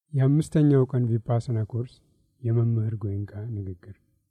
የአምስተኛው ቀን ቪፓሰና ኮርስ የመምህር ጎይንካ ንግግር።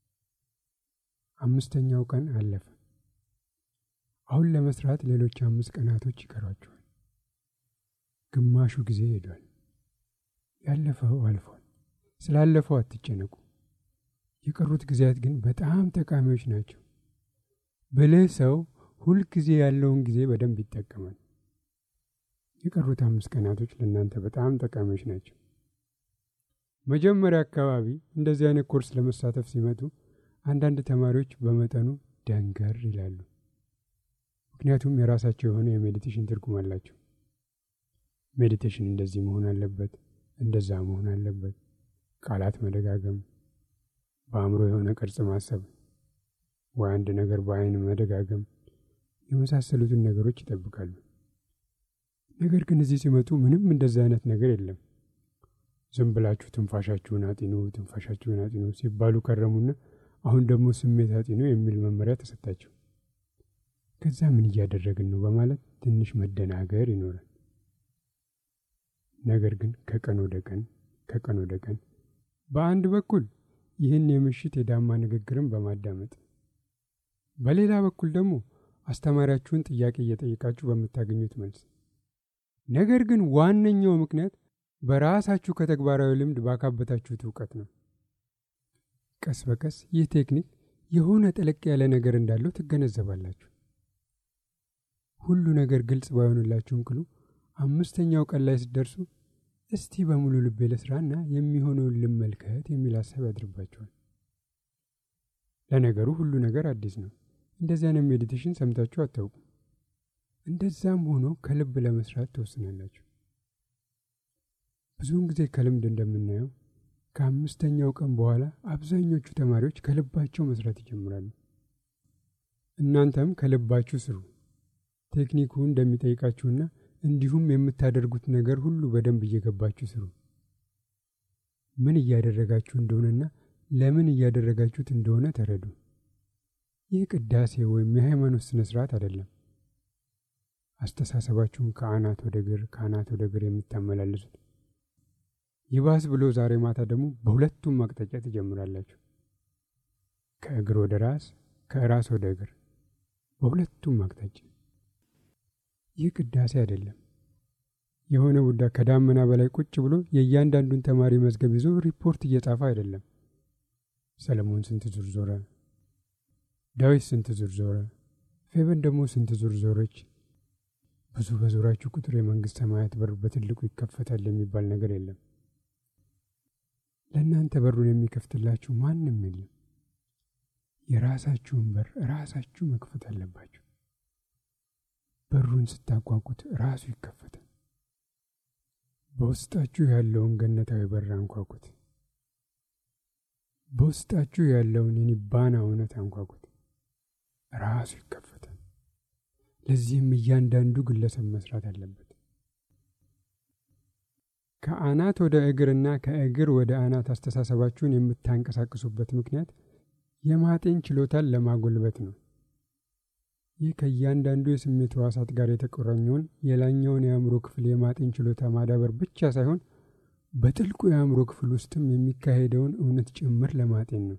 አምስተኛው ቀን አለፈ። አሁን ለመስራት ሌሎች አምስት ቀናቶች ይቀሯቸዋል። ግማሹ ጊዜ ሄዷል። ያለፈው አልፏል። ስላለፈው አትጨነቁ። የቀሩት ጊዜያት ግን በጣም ጠቃሚዎች ናቸው። ብልህ ሰው ሁልጊዜ ያለውን ጊዜ በደንብ ይጠቀማል። የቀሩት አምስት ቀናቶች ለእናንተ በጣም ጠቃሚዎች ናቸው። መጀመሪያ አካባቢ እንደዚህ አይነት ኮርስ ለመሳተፍ ሲመጡ አንዳንድ ተማሪዎች በመጠኑ ደንገር ይላሉ። ምክንያቱም የራሳቸው የሆነ የሜዲቴሽን ትርጉም አላቸው። ሜዲቴሽን እንደዚህ መሆን አለበት፣ እንደዛ መሆን አለበት፣ ቃላት መደጋገም፣ በአእምሮ የሆነ ቅርጽ ማሰብ፣ ወይ አንድ ነገር በአይን መደጋገም የመሳሰሉትን ነገሮች ይጠብቃሉ። ነገር ግን እዚህ ሲመጡ ምንም እንደዚህ አይነት ነገር የለም። ዝም ብላችሁ ትንፋሻችሁን አጢኑ፣ ትንፋሻችሁን አጢኑ ሲባሉ ከረሙና አሁን ደግሞ ስሜት አጢኑ የሚል መመሪያ ተሰጣቸው። ከዛ ምን እያደረግን ነው በማለት ትንሽ መደናገር ይኖራል። ነገር ግን ከቀን ወደ ቀን ከቀን ወደ ቀን በአንድ በኩል ይህን የምሽት የዳማ ንግግርን በማዳመጥ በሌላ በኩል ደግሞ አስተማሪያችሁን ጥያቄ እየጠየቃችሁ በምታገኙት መልስ ነገር ግን ዋነኛው ምክንያት በራሳችሁ ከተግባራዊ ልምድ ባካበታችሁት እውቀት ነው። ቀስ በቀስ ይህ ቴክኒክ የሆነ ጠለቅ ያለ ነገር እንዳለው ትገነዘባላችሁ። ሁሉ ነገር ግልጽ ባይሆንላችሁም ቅሉ አምስተኛው ቀን ላይ ስትደርሱ እስቲ በሙሉ ልቤ ለስራና የሚሆነውን ልመልከት የሚል ሀሳብ ያድርባችኋል። ለነገሩ ሁሉ ነገር አዲስ ነው። እንደዚህ አይነት ሜዲቴሽን ሰምታችሁ አታውቁም። እንደዛም ሆኖ ከልብ ለመስራት ትወስናላችሁ። ብዙውን ጊዜ ከልምድ እንደምናየው ከአምስተኛው ቀን በኋላ አብዛኞቹ ተማሪዎች ከልባቸው መስራት ይጀምራሉ። እናንተም ከልባችሁ ስሩ። ቴክኒኩ እንደሚጠይቃችሁና እንዲሁም የምታደርጉት ነገር ሁሉ በደንብ እየገባችሁ ስሩ። ምን እያደረጋችሁ እንደሆነና ለምን እያደረጋችሁት እንደሆነ ተረዱ። ይህ ቅዳሴ ወይም የሃይማኖት ስነ ስርዓት አይደለም። አስተሳሰባችሁን ከአናት ወደ እግር ከአናት ወደ እግር የምታመላልሱት ይባስ ብሎ ዛሬ ማታ ደግሞ በሁለቱም አቅጣጫ ትጀምራላችሁ። ከእግር ወደ ራስ፣ ከራስ ወደ እግር፣ በሁለቱም አቅጣጫ። ይህ ቅዳሴ አይደለም። የሆነ ቡዳ ከዳመና በላይ ቁጭ ብሎ የእያንዳንዱን ተማሪ መዝገብ ይዞ ሪፖርት እየጻፈ አይደለም። ሰለሞን ስንት ዙር ዞረ፣ ዳዊት ስንት ዙር ዞረ፣ ፌበን ደግሞ ስንት ዙር ዞረች፣ ብዙ በዞራችሁ ቁጥር የመንግስት ሰማያት በር በትልቁ ይከፈታል የሚባል ነገር የለም። ለእናንተ በሩን የሚከፍትላችሁ ማንም የለም። የራሳችሁን በር ራሳችሁ መክፈት አለባችሁ። በሩን ስታቋቁት ራሱ ይከፈታል። በውስጣችሁ ያለውን ገነታዊ በር አንኳኩት። በውስጣችሁ ያለውን የኒባና እውነት አንኳኩት፣ ራሱ ይከፈታል። ለዚህም እያንዳንዱ ግለሰብ መስራት አለበት። ከአናት ወደ እግርና ከእግር ወደ አናት አስተሳሰባችሁን የምታንቀሳቅሱበት ምክንያት የማጤን ችሎታን ለማጎልበት ነው። ይህ ከእያንዳንዱ የስሜት ሕዋሳት ጋር የተቆራኘውን የላኛውን የአእምሮ ክፍል የማጤን ችሎታ ማዳበር ብቻ ሳይሆን በጥልቁ የአእምሮ ክፍል ውስጥም የሚካሄደውን እውነት ጭምር ለማጤን ነው።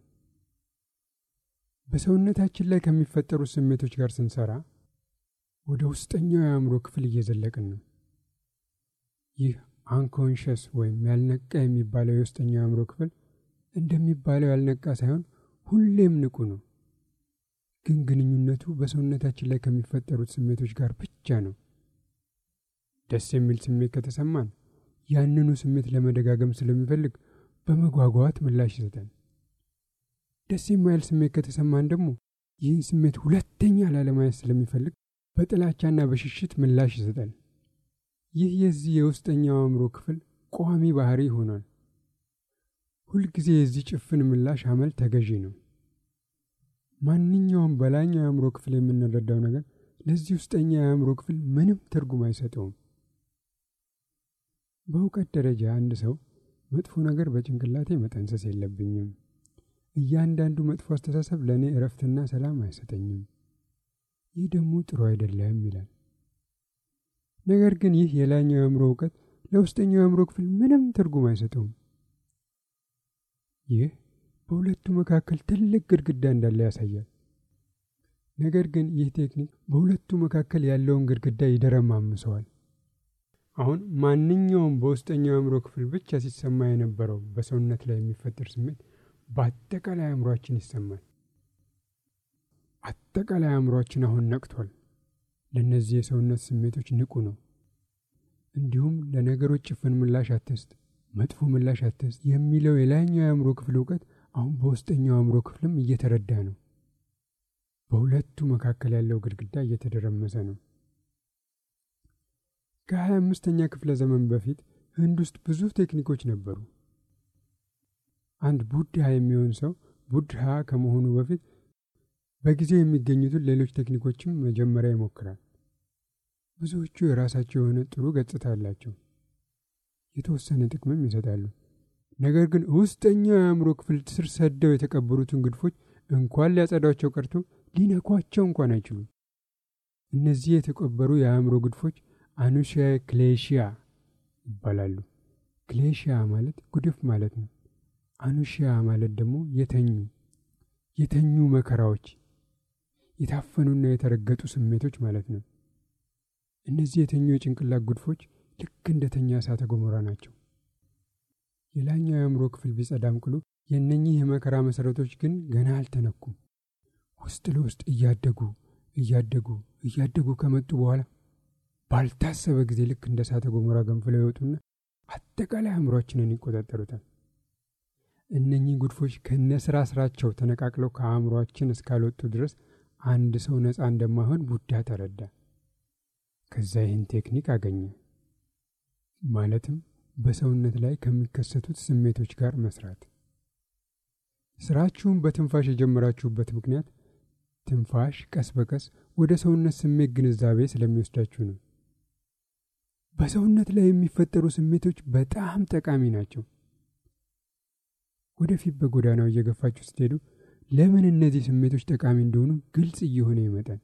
በሰውነታችን ላይ ከሚፈጠሩት ስሜቶች ጋር ስንሰራ ወደ ውስጠኛው የአእምሮ ክፍል እየዘለቅን ነው። ይህ አንኮንሽስ ወይም ያልነቃ የሚባለው የውስጠኛው የአእምሮ ክፍል እንደሚባለው ያልነቃ ሳይሆን ሁሌም ንቁ ነው። ግን ግንኙነቱ በሰውነታችን ላይ ከሚፈጠሩት ስሜቶች ጋር ብቻ ነው። ደስ የሚል ስሜት ከተሰማን ያንኑ ስሜት ለመደጋገም ስለሚፈልግ በመጓጓት ምላሽ ይሰጣል። ደስ የማይል ስሜት ከተሰማን ደግሞ ይህን ስሜት ሁለተኛ ላለማየት ስለሚፈልግ በጥላቻና በሽሽት ምላሽ ይሰጣል። ይህ የዚህ የውስጠኛው አእምሮ ክፍል ቋሚ ባህሪ ሆኗል። ሁልጊዜ የዚህ ጭፍን ምላሽ አመል ተገዢ ነው። ማንኛውም በላይኛው የአእምሮ ክፍል የምንረዳው ነገር ለዚህ ውስጠኛ የአእምሮ ክፍል ምንም ትርጉም አይሰጠውም። በእውቀት ደረጃ አንድ ሰው መጥፎ ነገር በጭንቅላቴ መጠንሰስ የለብኝም፣ እያንዳንዱ መጥፎ አስተሳሰብ ለእኔ እረፍትና ሰላም አይሰጠኝም፣ ይህ ደግሞ ጥሩ አይደለም ይላል። ነገር ግን ይህ የላይኛው የአእምሮ እውቀት ለውስጠኛው የአእምሮ ክፍል ምንም ትርጉም አይሰጠውም። ይህ በሁለቱ መካከል ትልቅ ግድግዳ እንዳለ ያሳያል። ነገር ግን ይህ ቴክኒክ በሁለቱ መካከል ያለውን ግድግዳ ይደረማምሰዋል። አሁን ማንኛውም በውስጠኛው የአእምሮ ክፍል ብቻ ሲሰማ የነበረው በሰውነት ላይ የሚፈጠር ስሜት በአጠቃላይ አእምሯችን ይሰማል። አጠቃላይ አእምሯችን አሁን ነቅቷል። ለእነዚህ የሰውነት ስሜቶች ንቁ ነው። እንዲሁም ለነገሮች ጭፍን ምላሽ አትስጥ፣ መጥፎ ምላሽ አትስጥ የሚለው የላይኛው የአእምሮ ክፍል እውቀት አሁን በውስጠኛው አእምሮ ክፍልም እየተረዳ ነው። በሁለቱ መካከል ያለው ግድግዳ እየተደረመሰ ነው። ከሀያ አምስተኛ ክፍለ ዘመን በፊት ህንድ ውስጥ ብዙ ቴክኒኮች ነበሩ። አንድ ቡድሃ የሚሆን ሰው ቡድሃ ከመሆኑ በፊት በጊዜው የሚገኙትን ሌሎች ቴክኒኮችም መጀመሪያ ይሞክራል። ብዙዎቹ የራሳቸው የሆነ ጥሩ ገጽታ አላቸው፣ የተወሰነ ጥቅምም ይሰጣሉ። ነገር ግን ውስጠኛው የአእምሮ ክፍል ስር ሰደው የተቀበሩትን ግድፎች እንኳን ሊያጸዷቸው ቀርቶ ሊነኳቸው እንኳን አይችሉም። እነዚህ የተቀበሩ የአእምሮ ግድፎች አኑሺያ ክሌሽያ ይባላሉ። ክሌሽያ ማለት ጉድፍ ማለት ነው። አኑሺያ ማለት ደግሞ የተኙ የተኙ መከራዎች፣ የታፈኑና የተረገጡ ስሜቶች ማለት ነው። እነዚህ የተኙ የጭንቅላት ጉድፎች ልክ እንደተኛ እሳተ ገሞራ ናቸው። የላይኛው የአእምሮ ክፍል ቢጸዳም ቅሉ የእነኚህ የመከራ መሰረቶች ግን ገና አልተነኩም። ውስጥ ለውስጥ እያደጉ እያደጉ እያደጉ ከመጡ በኋላ ባልታሰበ ጊዜ ልክ እንደ እሳተ ገሞራ ገንፍለው ይወጡና አጠቃላይ አእምሯችንን ይቆጣጠሩታል። እነኚህ ጉድፎች ከነ ስራ ስራቸው ተነቃቅለው ከአእምሯችን እስካልወጡ ድረስ አንድ ሰው ነፃ እንደማይሆን ቡዳ ተረዳ። ከዛ ይህን ቴክኒክ አገኘ። ማለትም በሰውነት ላይ ከሚከሰቱት ስሜቶች ጋር መስራት። ስራችሁን በትንፋሽ የጀመራችሁበት ምክንያት ትንፋሽ ቀስ በቀስ ወደ ሰውነት ስሜት ግንዛቤ ስለሚወስዳችሁ ነው። በሰውነት ላይ የሚፈጠሩ ስሜቶች በጣም ጠቃሚ ናቸው። ወደፊት በጎዳናው እየገፋችሁ ስትሄዱ ለምን እነዚህ ስሜቶች ጠቃሚ እንደሆኑ ግልጽ እየሆነ ይመጣል።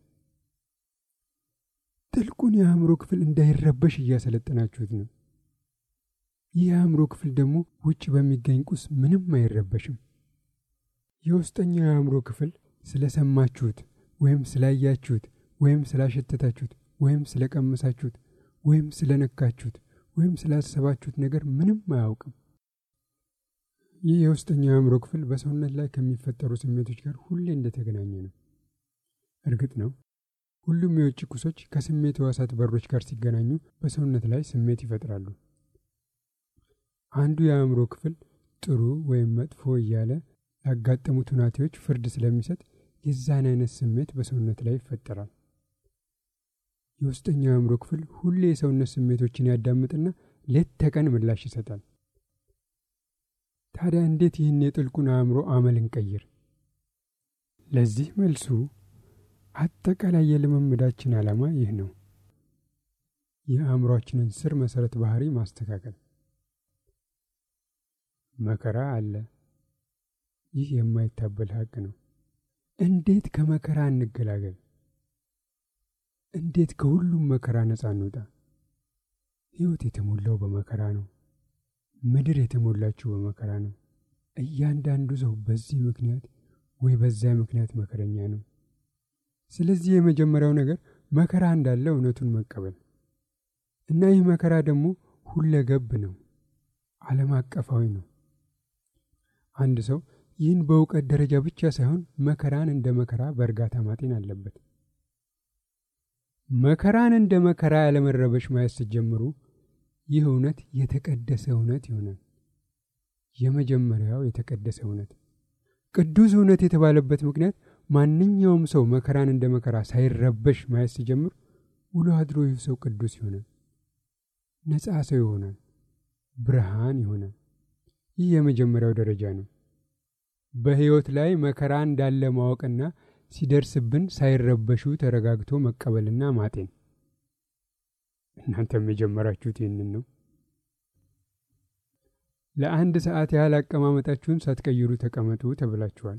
ጥልቁን የአእምሮ ክፍል እንዳይረበሽ እያሰለጠናችሁት ነው። ይህ የአእምሮ ክፍል ደግሞ ውጭ በሚገኝ ቁስ ምንም አይረበሽም። የውስጠኛው የአእምሮ ክፍል ስለሰማችሁት ወይም ስላያችሁት ወይም ስላሸተታችሁት ወይም ስለቀመሳችሁት ወይም ስለነካችሁት ወይም ስላሰባችሁት ነገር ምንም አያውቅም። ይህ የውስጠኛው የአእምሮ ክፍል በሰውነት ላይ ከሚፈጠሩ ስሜቶች ጋር ሁሌ እንደተገናኘ ነው። እርግጥ ነው ሁሉም የውጭ ቁሶች ከስሜት ሕዋሳት በሮች ጋር ሲገናኙ በሰውነት ላይ ስሜት ይፈጥራሉ። አንዱ የአእምሮ ክፍል ጥሩ ወይም መጥፎ እያለ ያጋጠሙት ሁናቴዎች ፍርድ ስለሚሰጥ የዛን አይነት ስሜት በሰውነት ላይ ይፈጠራል። የውስጠኛው የአእምሮ ክፍል ሁሌ የሰውነት ስሜቶችን ያዳምጥና ሌት ተቀን ምላሽ ይሰጣል። ታዲያ እንዴት ይህን የጥልቁን አእምሮ አመል እንቀይር? ለዚህ መልሱ አጠቃላይ የልምምዳችን ዓላማ ይህ ነው። የአእምሯችንን ስር መሰረት ባህሪ ማስተካከል። መከራ አለ። ይህ የማይታበል ሀቅ ነው። እንዴት ከመከራ እንገላገል? እንዴት ከሁሉም መከራ ነፃ እንውጣ? ሕይወት የተሞላው በመከራ ነው። ምድር የተሞላችው በመከራ ነው። እያንዳንዱ ሰው በዚህ ምክንያት ወይ በዚያ ምክንያት መከረኛ ነው። ስለዚህ የመጀመሪያው ነገር መከራ እንዳለ እውነቱን መቀበል እና ይህ መከራ ደግሞ ሁለገብ ነው፣ ዓለም አቀፋዊ ነው። አንድ ሰው ይህን በእውቀት ደረጃ ብቻ ሳይሆን መከራን እንደ መከራ በእርጋታ ማጤን አለበት። መከራን እንደ መከራ ያለመረበሽ ማየት ስትጀምሩ ይህ እውነት የተቀደሰ እውነት ይሆናል። የመጀመሪያው የተቀደሰ እውነት ቅዱስ እውነት የተባለበት ምክንያት ማንኛውም ሰው መከራን እንደ መከራ ሳይረበሽ ማየት ሲጀምር ውሎ አድሮ ይህ ሰው ቅዱስ ይሆናል፣ ነፃ ሰው ይሆናል፣ ብርሃን ይሆናል። ይህ የመጀመሪያው ደረጃ ነው። በሕይወት ላይ መከራ እንዳለ ማወቅና ሲደርስብን ሳይረበሹ ተረጋግቶ መቀበልና ማጤን። እናንተም የጀመራችሁት ይህንን ነው። ለአንድ ሰዓት ያህል አቀማመጣችሁን ሳትቀይሩ ተቀመጡ ተብላችኋል።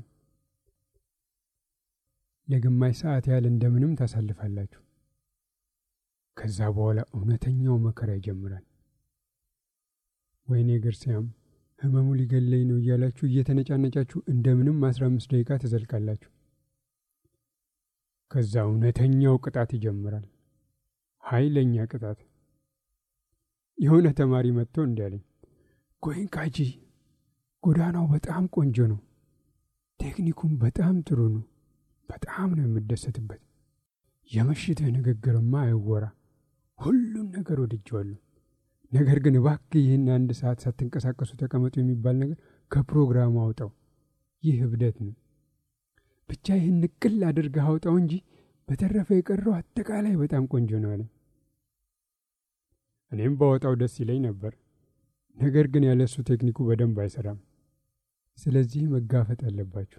ለግማሽ ሰዓት ያህል እንደምንም ታሳልፋላችሁ። ከዛ በኋላ እውነተኛው መከራ ይጀምራል። ወይኔ እግር ሲያም ህመሙ ሊገለኝ ነው እያላችሁ እየተነጫነጫችሁ እንደምንም አስራ አምስት ደቂቃ ትዘልቃላችሁ። ከዛ እውነተኛው ቅጣት ይጀምራል። ኃይለኛ ቅጣት። የሆነ ተማሪ መጥቶ እንዲህ አለኝ፣ ጎይንካጂ ጎዳናው በጣም ቆንጆ ነው፣ ቴክኒኩም በጣም ጥሩ ነው፣ በጣም ነው የምደሰትበት። የምሽትህ ንግግርማ አይወራ፣ ሁሉን ነገር ወድጀዋለሁ። ነገር ግን እባክህ ይህን አንድ ሰዓት ሳትንቀሳቀሱ ተቀመጡ የሚባል ነገር ከፕሮግራሙ አውጣው። ይህ እብደት ነው። ብቻ ይህን ንቅል አድርገህ አውጣው እንጂ በተረፈ የቀረው አጠቃላይ በጣም ቆንጆ ነው አለኝ። እኔም ባወጣው ደስ ይለኝ ነበር። ነገር ግን ያለሱ ቴክኒኩ በደንብ አይሰራም። ስለዚህ መጋፈጥ አለባችሁ።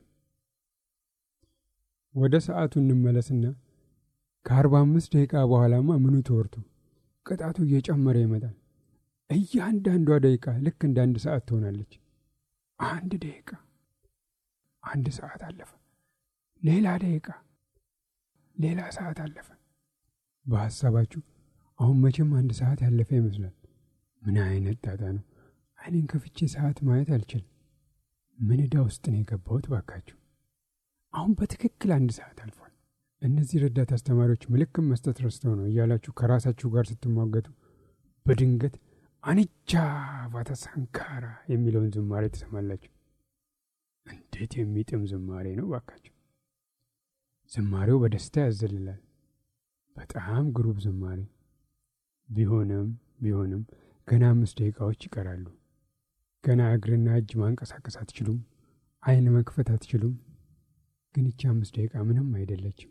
ወደ ሰዓቱ እንመለስና ከአርባ አምስት ደቂቃ በኋላማ ምኑ ተወርቶ ቅጣቱ እየጨመረ ይመጣል። እያንዳንዷ ደቂቃ ልክ እንደ አንድ ሰዓት ትሆናለች። አንድ ደቂቃ፣ አንድ ሰዓት አለፈ፣ ሌላ ደቂቃ፣ ሌላ ሰዓት አለፈ። በሐሳባችሁ አሁን መቼም አንድ ሰዓት ያለፈ ይመስላል። ምን አይነት ጣጣ ነው! አይኔን ከፍቼ ሰዓት ማየት አልችልም። ምን ዕዳ ውስጥ ነው የገባሁት? ባካችሁ አሁን በትክክል አንድ ሰዓት አልፏል። እነዚህ ረዳት አስተማሪዎች ምልክት መስጠት ረስተው ነው እያላችሁ ከራሳችሁ ጋር ስትሟገቱ በድንገት አንቻ ቫታ ሳንካራ የሚለውን ዝማሬ ትሰማላችሁ። እንዴት የሚጥም ዝማሬ ነው ባካችሁ! ዝማሬው በደስታ ያዘልላል። በጣም ግሩብ ዝማሬ ቢሆንም ቢሆንም ገና አምስት ደቂቃዎች ይቀራሉ። ገና እግርና እጅ ማንቀሳቀስ አትችሉም። አይን መክፈት አትችሉም። ግን ይቺ አምስት ደቂቃ ምንም አይደለችም።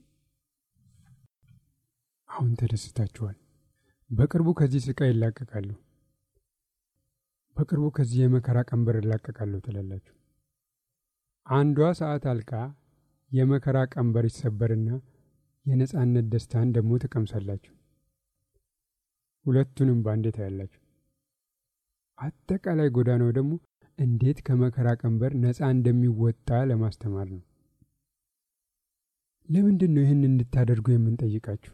አሁን ተደስታችኋል። በቅርቡ ከዚህ ስቃይ ይላቀቃሉ። በቅርቡ ከዚህ የመከራ ቀንበር እላቀቃለሁ ትላላችሁ። አንዷ ሰዓት አልቃ የመከራ ቀንበር ይሰበርና የነጻነት ደስታን ደግሞ ትቀምሳላችሁ። ሁለቱንም በአንዴ ታያላችሁ። አጠቃላይ ጎዳናው ደግሞ እንዴት ከመከራ ቀንበር ነፃ እንደሚወጣ ለማስተማር ነው። ለምንድን ነው ይህን እንድታደርጉ የምንጠይቃችሁ?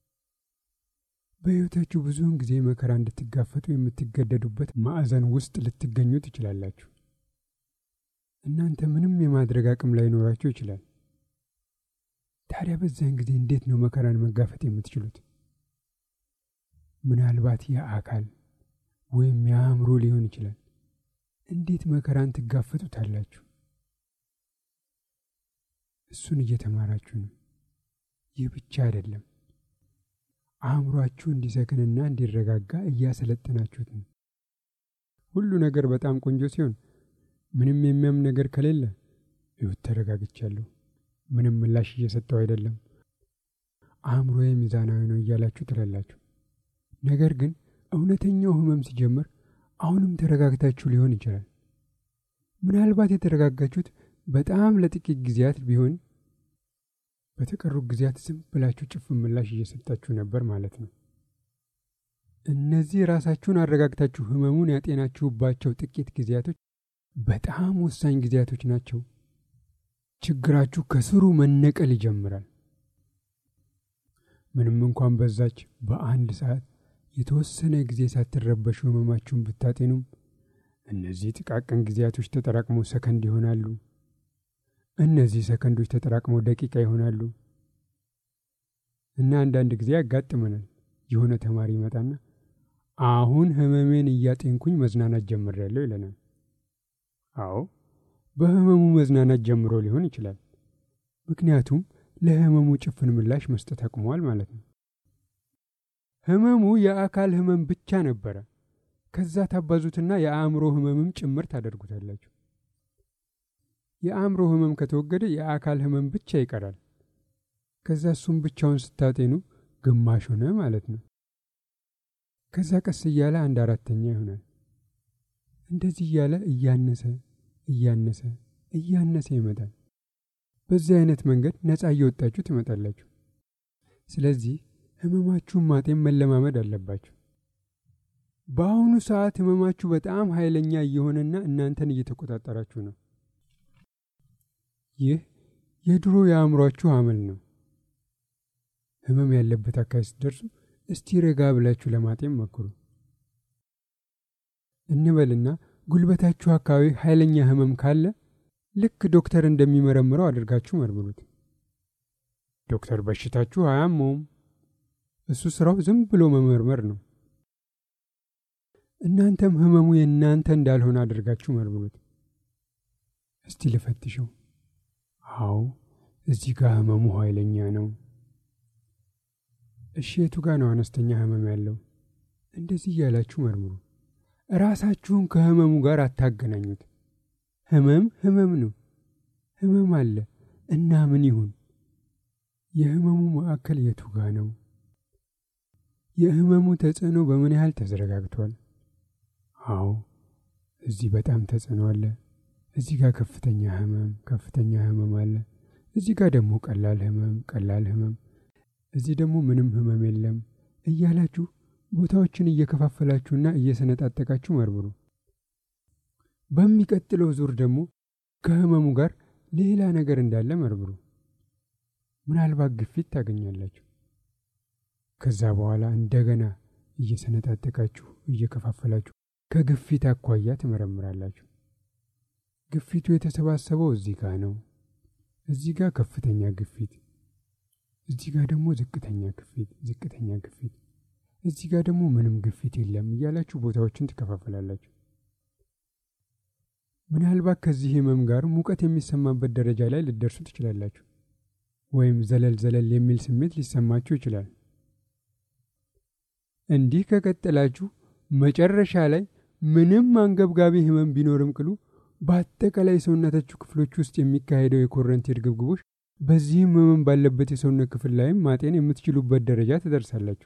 በሕይወታችሁ ብዙውን ጊዜ መከራ እንድትጋፈጡ የምትገደዱበት ማዕዘን ውስጥ ልትገኙ ትችላላችሁ። እናንተ ምንም የማድረግ አቅም ላይኖራችሁ ይችላል። ታዲያ በዚያን ጊዜ እንዴት ነው መከራን መጋፈጥ የምትችሉት? ምናልባት የአካል ወይም የአእምሮ ሊሆን ይችላል። እንዴት መከራን ትጋፈጡታላችሁ? እሱን እየተማራችሁ ነው። ይህ ብቻ አይደለም፣ አእምሯችሁ እንዲሰክንና እንዲረጋጋ እያሰለጠናችሁት ነው። ሁሉ ነገር በጣም ቆንጆ ሲሆን ምንም የሚያም ነገር ከሌለ ይሁት ተረጋግቻለሁ፣ ምንም ምላሽ እየሰጠው አይደለም፣ አእምሮዬ ሚዛናዊ ነው እያላችሁ ትላላችሁ። ነገር ግን እውነተኛው ህመም ሲጀምር አሁንም ተረጋግታችሁ ሊሆን ይችላል። ምናልባት የተረጋጋችሁት በጣም ለጥቂት ጊዜያት ቢሆን በተቀሩት ጊዜያት ዝም ብላችሁ ጭፍን ምላሽ እየሰጣችሁ ነበር ማለት ነው። እነዚህ ራሳችሁን አረጋግታችሁ ህመሙን ያጤናችሁባቸው ጥቂት ጊዜያቶች በጣም ወሳኝ ጊዜያቶች ናቸው። ችግራችሁ ከስሩ መነቀል ይጀምራል። ምንም እንኳን በዛች በአንድ ሰዓት የተወሰነ ጊዜ ሳትረበሹ ህመማችሁን ብታጤኑም እነዚህ ጥቃቅን ጊዜያቶች ተጠራቅመው ሰከንድ ይሆናሉ። እነዚህ ሰከንዶች ተጠራቅመው ደቂቃ ይሆናሉ እና አንዳንድ ጊዜ ያጋጥመናል። የሆነ ተማሪ ይመጣና አሁን ህመሜን እያጤንኩኝ መዝናናት ጀምሬያለሁ ይለናል። አዎ በህመሙ መዝናናት ጀምሮ ሊሆን ይችላል። ምክንያቱም ለህመሙ ጭፍን ምላሽ መስጠት አቁመዋል ማለት ነው። ህመሙ የአካል ህመም ብቻ ነበረ። ከዛ ታባዙትና የአእምሮ ህመምም ጭምር ታደርጉታላችሁ። የአእምሮ ህመም ከተወገደ የአካል ህመም ብቻ ይቀራል። ከዛ እሱም ብቻውን ስታጤኑ ግማሽ ሆነ ማለት ነው። ከዛ ቀስ እያለ አንድ አራተኛ ይሆናል። እንደዚህ እያለ እያነሰ እያነሰ እያነሰ ይመጣል። በዚህ አይነት መንገድ ነፃ እየወጣችሁ ትመጣላችሁ። ስለዚህ ህመማችሁን ማጤን መለማመድ አለባችሁ። በአሁኑ ሰዓት ህመማችሁ በጣም ኃይለኛ እየሆነና እናንተን እየተቆጣጠራችሁ ነው። ይህ የድሮ የአእምሯችሁ አመል ነው። ህመም ያለበት አካባቢ ስትደርሱ እስቲ ረጋ ብላችሁ ለማጤን ሞክሩ። እንበልና ጉልበታችሁ አካባቢ ኃይለኛ ህመም ካለ ልክ ዶክተር እንደሚመረምረው አድርጋችሁ መርምሩት። ዶክተር በሽታችሁ አያመውም። እሱ ስራው ዝም ብሎ መመርመር ነው። እናንተም ህመሙ የእናንተ እንዳልሆነ አድርጋችሁ መርምሩት። እስቲ ልፈትሸው። አዎ እዚህ ጋር ህመሙ ኃይለኛ ነው። እሺ የቱ ጋር ነው አነስተኛ ህመም ያለው? እንደዚህ እያላችሁ መርምሩ። ራሳችሁን ከህመሙ ጋር አታገናኙት። ህመም ህመም ነው። ህመም አለ እና ምን ይሁን? የህመሙ ማዕከል የቱ ጋ ነው? የህመሙ ተጽዕኖ በምን ያህል ተዘረጋግቷል? አዎ እዚህ በጣም ተጽዕኖ አለ። እዚህ ጋር ከፍተኛ ህመም ከፍተኛ ህመም አለ። እዚህ ጋር ደግሞ ቀላል ህመም ቀላል ህመም፣ እዚህ ደግሞ ምንም ህመም የለም እያላችሁ ቦታዎችን እየከፋፈላችሁና እየሰነጣጠቃችሁ መርምሩ። በሚቀጥለው ዙር ደግሞ ከህመሙ ጋር ሌላ ነገር እንዳለ መርምሩ። ምናልባት ግፊት ታገኛላችሁ። ከዛ በኋላ እንደገና እየሰነጣጠቃችሁ እየከፋፈላችሁ ከግፊት አኳያ ትመረምራላችሁ። ግፊቱ የተሰባሰበው እዚህ ጋር ነው። እዚህ ጋር ከፍተኛ ግፊት፣ እዚህ ጋር ደግሞ ዝቅተኛ ግፊት፣ ዝቅተኛ ግፊት፣ እዚህ ጋር ደግሞ ምንም ግፊት የለም እያላችሁ ቦታዎችን ትከፋፈላላችሁ። ምናልባት ከዚህ ህመም ጋር ሙቀት የሚሰማበት ደረጃ ላይ ልደርሱ ትችላላችሁ። ወይም ዘለል ዘለል የሚል ስሜት ሊሰማችሁ ይችላል። እንዲህ ከቀጠላችሁ መጨረሻ ላይ ምንም አንገብጋቢ ህመም ቢኖርም ቅሉ በአጠቃላይ የሰውነታችሁ ክፍሎች ውስጥ የሚካሄደው የኮረንቲ እርግብግቦች በዚህም ህመም ባለበት የሰውነት ክፍል ላይም ማጤን የምትችሉበት ደረጃ ትደርሳላችሁ።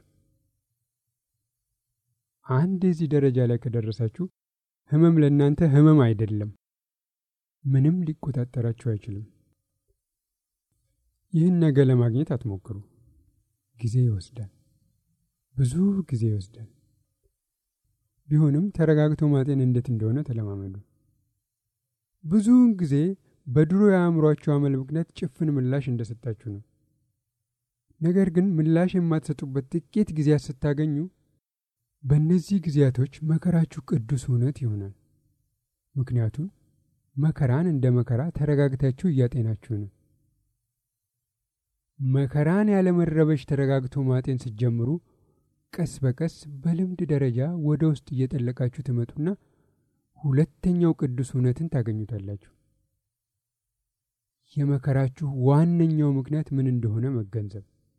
አንድ የዚህ ደረጃ ላይ ከደረሳችሁ ህመም ለእናንተ ህመም አይደለም። ምንም ሊቆጣጠራችሁ አይችልም። ይህን ነገር ለማግኘት አትሞክሩ። ጊዜ ይወስዳል፣ ብዙ ጊዜ ይወስዳል። ቢሆንም ተረጋግቶ ማጤን እንዴት እንደሆነ ተለማመዱ። ብዙውን ጊዜ በድሮ የአእምሯችሁ አመል ምክንያት ጭፍን ምላሽ እንደሰጣችሁ ነው። ነገር ግን ምላሽ የማትሰጡበት ጥቂት ጊዜያት ስታገኙ በእነዚህ ጊዜያቶች መከራችሁ ቅዱስ እውነት ይሆናል። ምክንያቱም መከራን እንደ መከራ ተረጋግታችሁ እያጤናችሁ ነው። መከራን ያለመረበሽ ተረጋግቶ ማጤን ስትጀምሩ ቀስ በቀስ በልምድ ደረጃ ወደ ውስጥ እየጠለቃችሁ ትመጡና ሁለተኛው ቅዱስ እውነትን ታገኙታላችሁ። የመከራችሁ ዋነኛው ምክንያት ምን እንደሆነ መገንዘብ።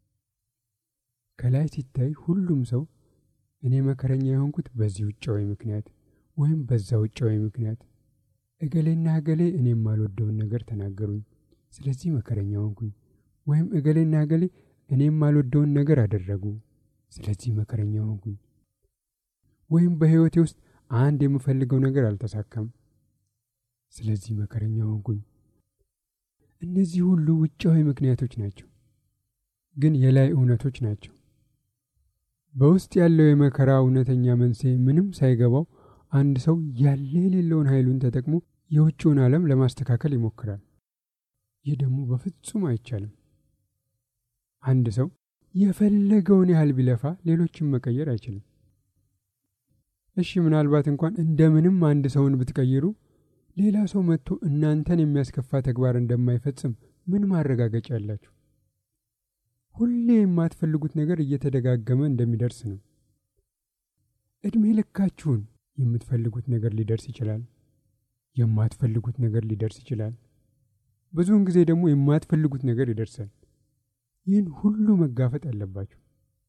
ከላይ ሲታይ ሁሉም ሰው እኔ መከረኛ የሆንኩት በዚህ ውጫዊ ምክንያት ወይም በዛ ውጫዊ ምክንያት፣ እገሌና እገሌ እኔ የማልወደውን ነገር ተናገሩኝ፣ ስለዚህ መከረኛ ሆንኩኝ፣ ወይም እገሌና እገሌ እኔ የማልወደውን ነገር አደረጉ፣ ስለዚህ መከረኛ ሆንኩኝ፣ ወይም በሕይወቴ ውስጥ አንድ የምፈልገው ነገር አልተሳካም፣ ስለዚህ መከረኛ ሆንኩኝ። እነዚህ ሁሉ ውጫዊ ምክንያቶች ናቸው፣ ግን የላይ እውነቶች ናቸው። በውስጥ ያለው የመከራ እውነተኛ መንስኤ ምንም ሳይገባው አንድ ሰው ያለ የሌለውን ኃይሉን ተጠቅሞ የውጭውን ዓለም ለማስተካከል ይሞክራል። ይህ ደግሞ በፍጹም አይቻልም። አንድ ሰው የፈለገውን ያህል ቢለፋ ሌሎችን መቀየር አይችልም። እሺ ምናልባት እንኳን እንደምንም አንድ ሰውን ብትቀይሩ ሌላ ሰው መጥቶ እናንተን የሚያስከፋ ተግባር እንደማይፈጽም ምን ማረጋገጫ ያላችሁ? ሁሌ የማትፈልጉት ነገር እየተደጋገመ እንደሚደርስ ነው። ዕድሜ ልካችሁን የምትፈልጉት ነገር ሊደርስ ይችላል። የማትፈልጉት ነገር ሊደርስ ይችላል። ብዙውን ጊዜ ደግሞ የማትፈልጉት ነገር ይደርሳል። ይህን ሁሉ መጋፈጥ አለባችሁ።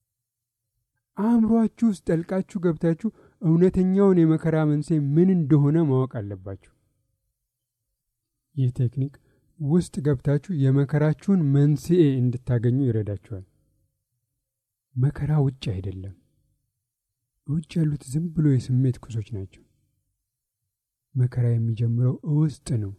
አእምሯችሁ ውስጥ ጠልቃችሁ ገብታችሁ እውነተኛውን የመከራ መንስኤ ምን እንደሆነ ማወቅ አለባችሁ። ይህ ቴክኒክ ውስጥ ገብታችሁ የመከራችሁን መንስኤ እንድታገኙ ይረዳችኋል። መከራ ውጭ አይደለም። ውጭ ያሉት ዝም ብሎ የስሜት ኩሶች ናቸው። መከራ የሚጀምረው ውስጥ ነው።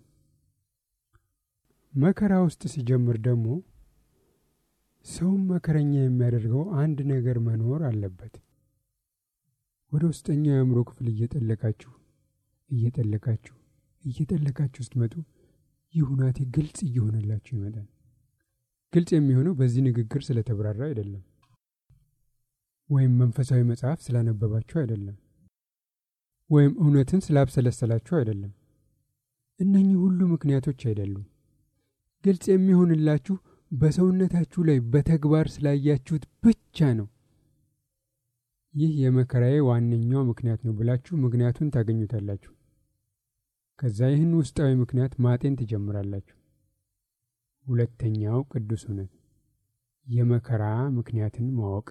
መከራ ውስጥ ሲጀምር ደግሞ ሰውም መከረኛ የሚያደርገው አንድ ነገር መኖር አለበት። ወደ ውስጠኛው የአእምሮ ክፍል እየጠለቃችሁ እየጠለቃችሁ እየጠለቃችሁ ስትመጡ ይህ ሁናቴ ግልጽ እየሆነላችሁ ይመጣል። ግልጽ የሚሆነው በዚህ ንግግር ስለተብራራ አይደለም፣ ወይም መንፈሳዊ መጽሐፍ ስላነበባችሁ አይደለም። ወይም እውነትን ስላብሰለሰላችሁ አይደለም። እነኚህ ሁሉ ምክንያቶች አይደሉም። ግልጽ የሚሆንላችሁ በሰውነታችሁ ላይ በተግባር ስላያችሁት ብቻ ነው። ይህ የመከራዬ ዋነኛው ምክንያት ነው ብላችሁ ምክንያቱን ታገኙታላችሁ። ከዛ ይህን ውስጣዊ ምክንያት ማጤን ትጀምራላችሁ። ሁለተኛው ቅዱስ እውነት የመከራ ምክንያትን ማወቅ፣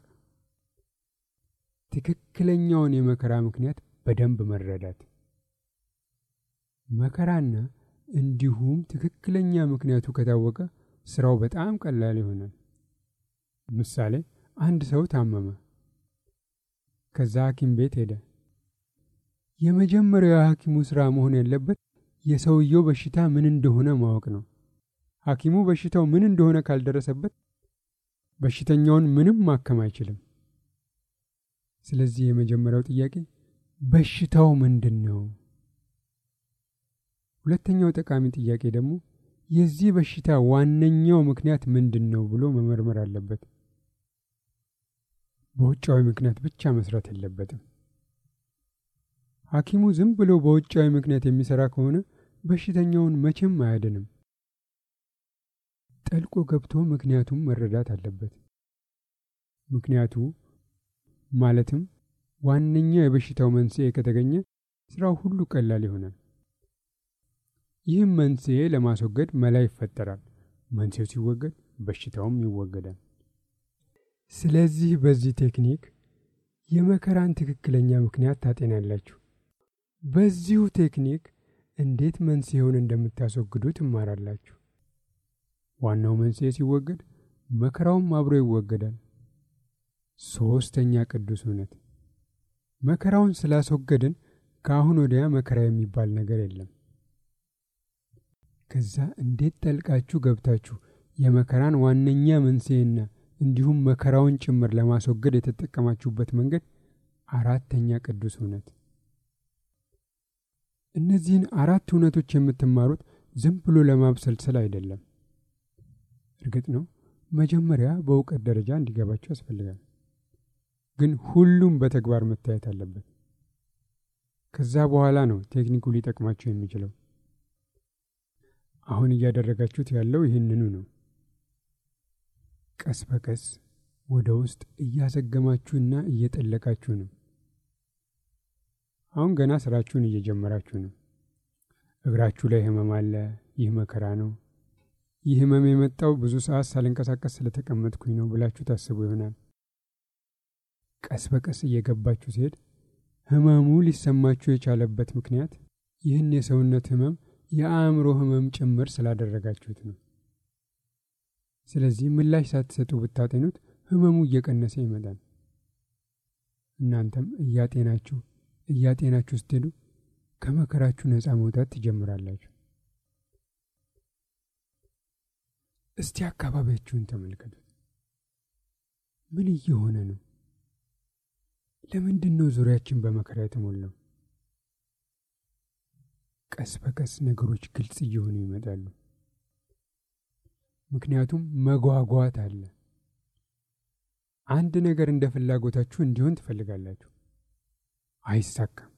ትክክለኛውን የመከራ ምክንያት በደንብ መረዳት። መከራና እንዲሁም ትክክለኛ ምክንያቱ ከታወቀ ስራው በጣም ቀላል ይሆናል። ምሳሌ፣ አንድ ሰው ታመመ። ከዛ ሐኪም ቤት ሄደ። የመጀመሪያው የሐኪሙ ሥራ መሆን ያለበት የሰውየው በሽታ ምን እንደሆነ ማወቅ ነው። ሐኪሙ በሽታው ምን እንደሆነ ካልደረሰበት በሽተኛውን ምንም ማከም አይችልም። ስለዚህ የመጀመሪያው ጥያቄ በሽታው ምንድን ነው? ሁለተኛው ጠቃሚ ጥያቄ ደግሞ የዚህ በሽታ ዋነኛው ምክንያት ምንድን ነው ብሎ መመርመር አለበት። በውጫዊ ምክንያት ብቻ መስራት የለበትም። ሐኪሙ ዝም ብሎ በውጫዊ ምክንያት የሚሰራ ከሆነ በሽተኛውን መቼም አያድንም። ጠልቆ ገብቶ ምክንያቱም መረዳት አለበት። ምክንያቱ ማለትም ዋነኛው የበሽታው መንስኤ ከተገኘ ስራው ሁሉ ቀላል ይሆናል። ይህም መንስኤ ለማስወገድ መላ ይፈጠራል። መንስኤው ሲወገድ በሽታውም ይወገዳል። ስለዚህ በዚህ ቴክኒክ የመከራን ትክክለኛ ምክንያት ታጤናላችሁ። በዚሁ ቴክኒክ እንዴት መንስኤውን እንደምታስወግዱ ትማራላችሁ። ዋናው መንስኤ ሲወገድ መከራውም አብሮ ይወገዳል። ሦስተኛ ቅዱስ እውነት መከራውን ስላስወገድን ከአሁን ወዲያ መከራ የሚባል ነገር የለም። ከዛ እንዴት ጠልቃችሁ ገብታችሁ የመከራን ዋነኛ መንስኤና እንዲሁም መከራውን ጭምር ለማስወገድ የተጠቀማችሁበት መንገድ አራተኛ ቅዱስ እውነት። እነዚህን አራት እውነቶች የምትማሩት ዝም ብሎ ለማብሰልሰል አይደለም። እርግጥ ነው መጀመሪያ በእውቀት ደረጃ እንዲገባችሁ ያስፈልጋል። ግን ሁሉም በተግባር መታየት አለበት። ከዛ በኋላ ነው ቴክኒኩ ሊጠቅማችሁ የሚችለው። አሁን እያደረጋችሁት ያለው ይህንኑ ነው። ቀስ በቀስ ወደ ውስጥ እያዘገማችሁና እየጠለቃችሁ ነው። አሁን ገና ስራችሁን እየጀመራችሁ ነው። እግራችሁ ላይ ህመም አለ። ይህ መከራ ነው። ይህ ህመም የመጣው ብዙ ሰዓት ሳልንቀሳቀስ ስለተቀመጥኩኝ ነው ብላችሁ ታስቡ ይሆናል። ቀስ በቀስ እየገባችሁ ሲሄድ ህመሙ ሊሰማችሁ የቻለበት ምክንያት ይህን የሰውነት ህመም የአእምሮ ህመም ጭምር ስላደረጋችሁት ነው። ስለዚህ ምላሽ ሳትሰጡ ብታጤኑት ህመሙ እየቀነሰ ይመጣል። እናንተም እያጤናችሁ እያጤናችሁ ስትሄዱ ከመከራችሁ ነፃ መውጣት ትጀምራላችሁ። እስቲ አካባቢያችሁን ተመልከቱት። ምን እየሆነ ነው? ለምንድን ነው ዙሪያችን በመከራ የተሞላው? ቀስ በቀስ ነገሮች ግልጽ እየሆኑ ይመጣሉ። ምክንያቱም መጓጓት አለ። አንድ ነገር እንደ ፍላጎታችሁ እንዲሆን ትፈልጋላችሁ፣ አይሳካም።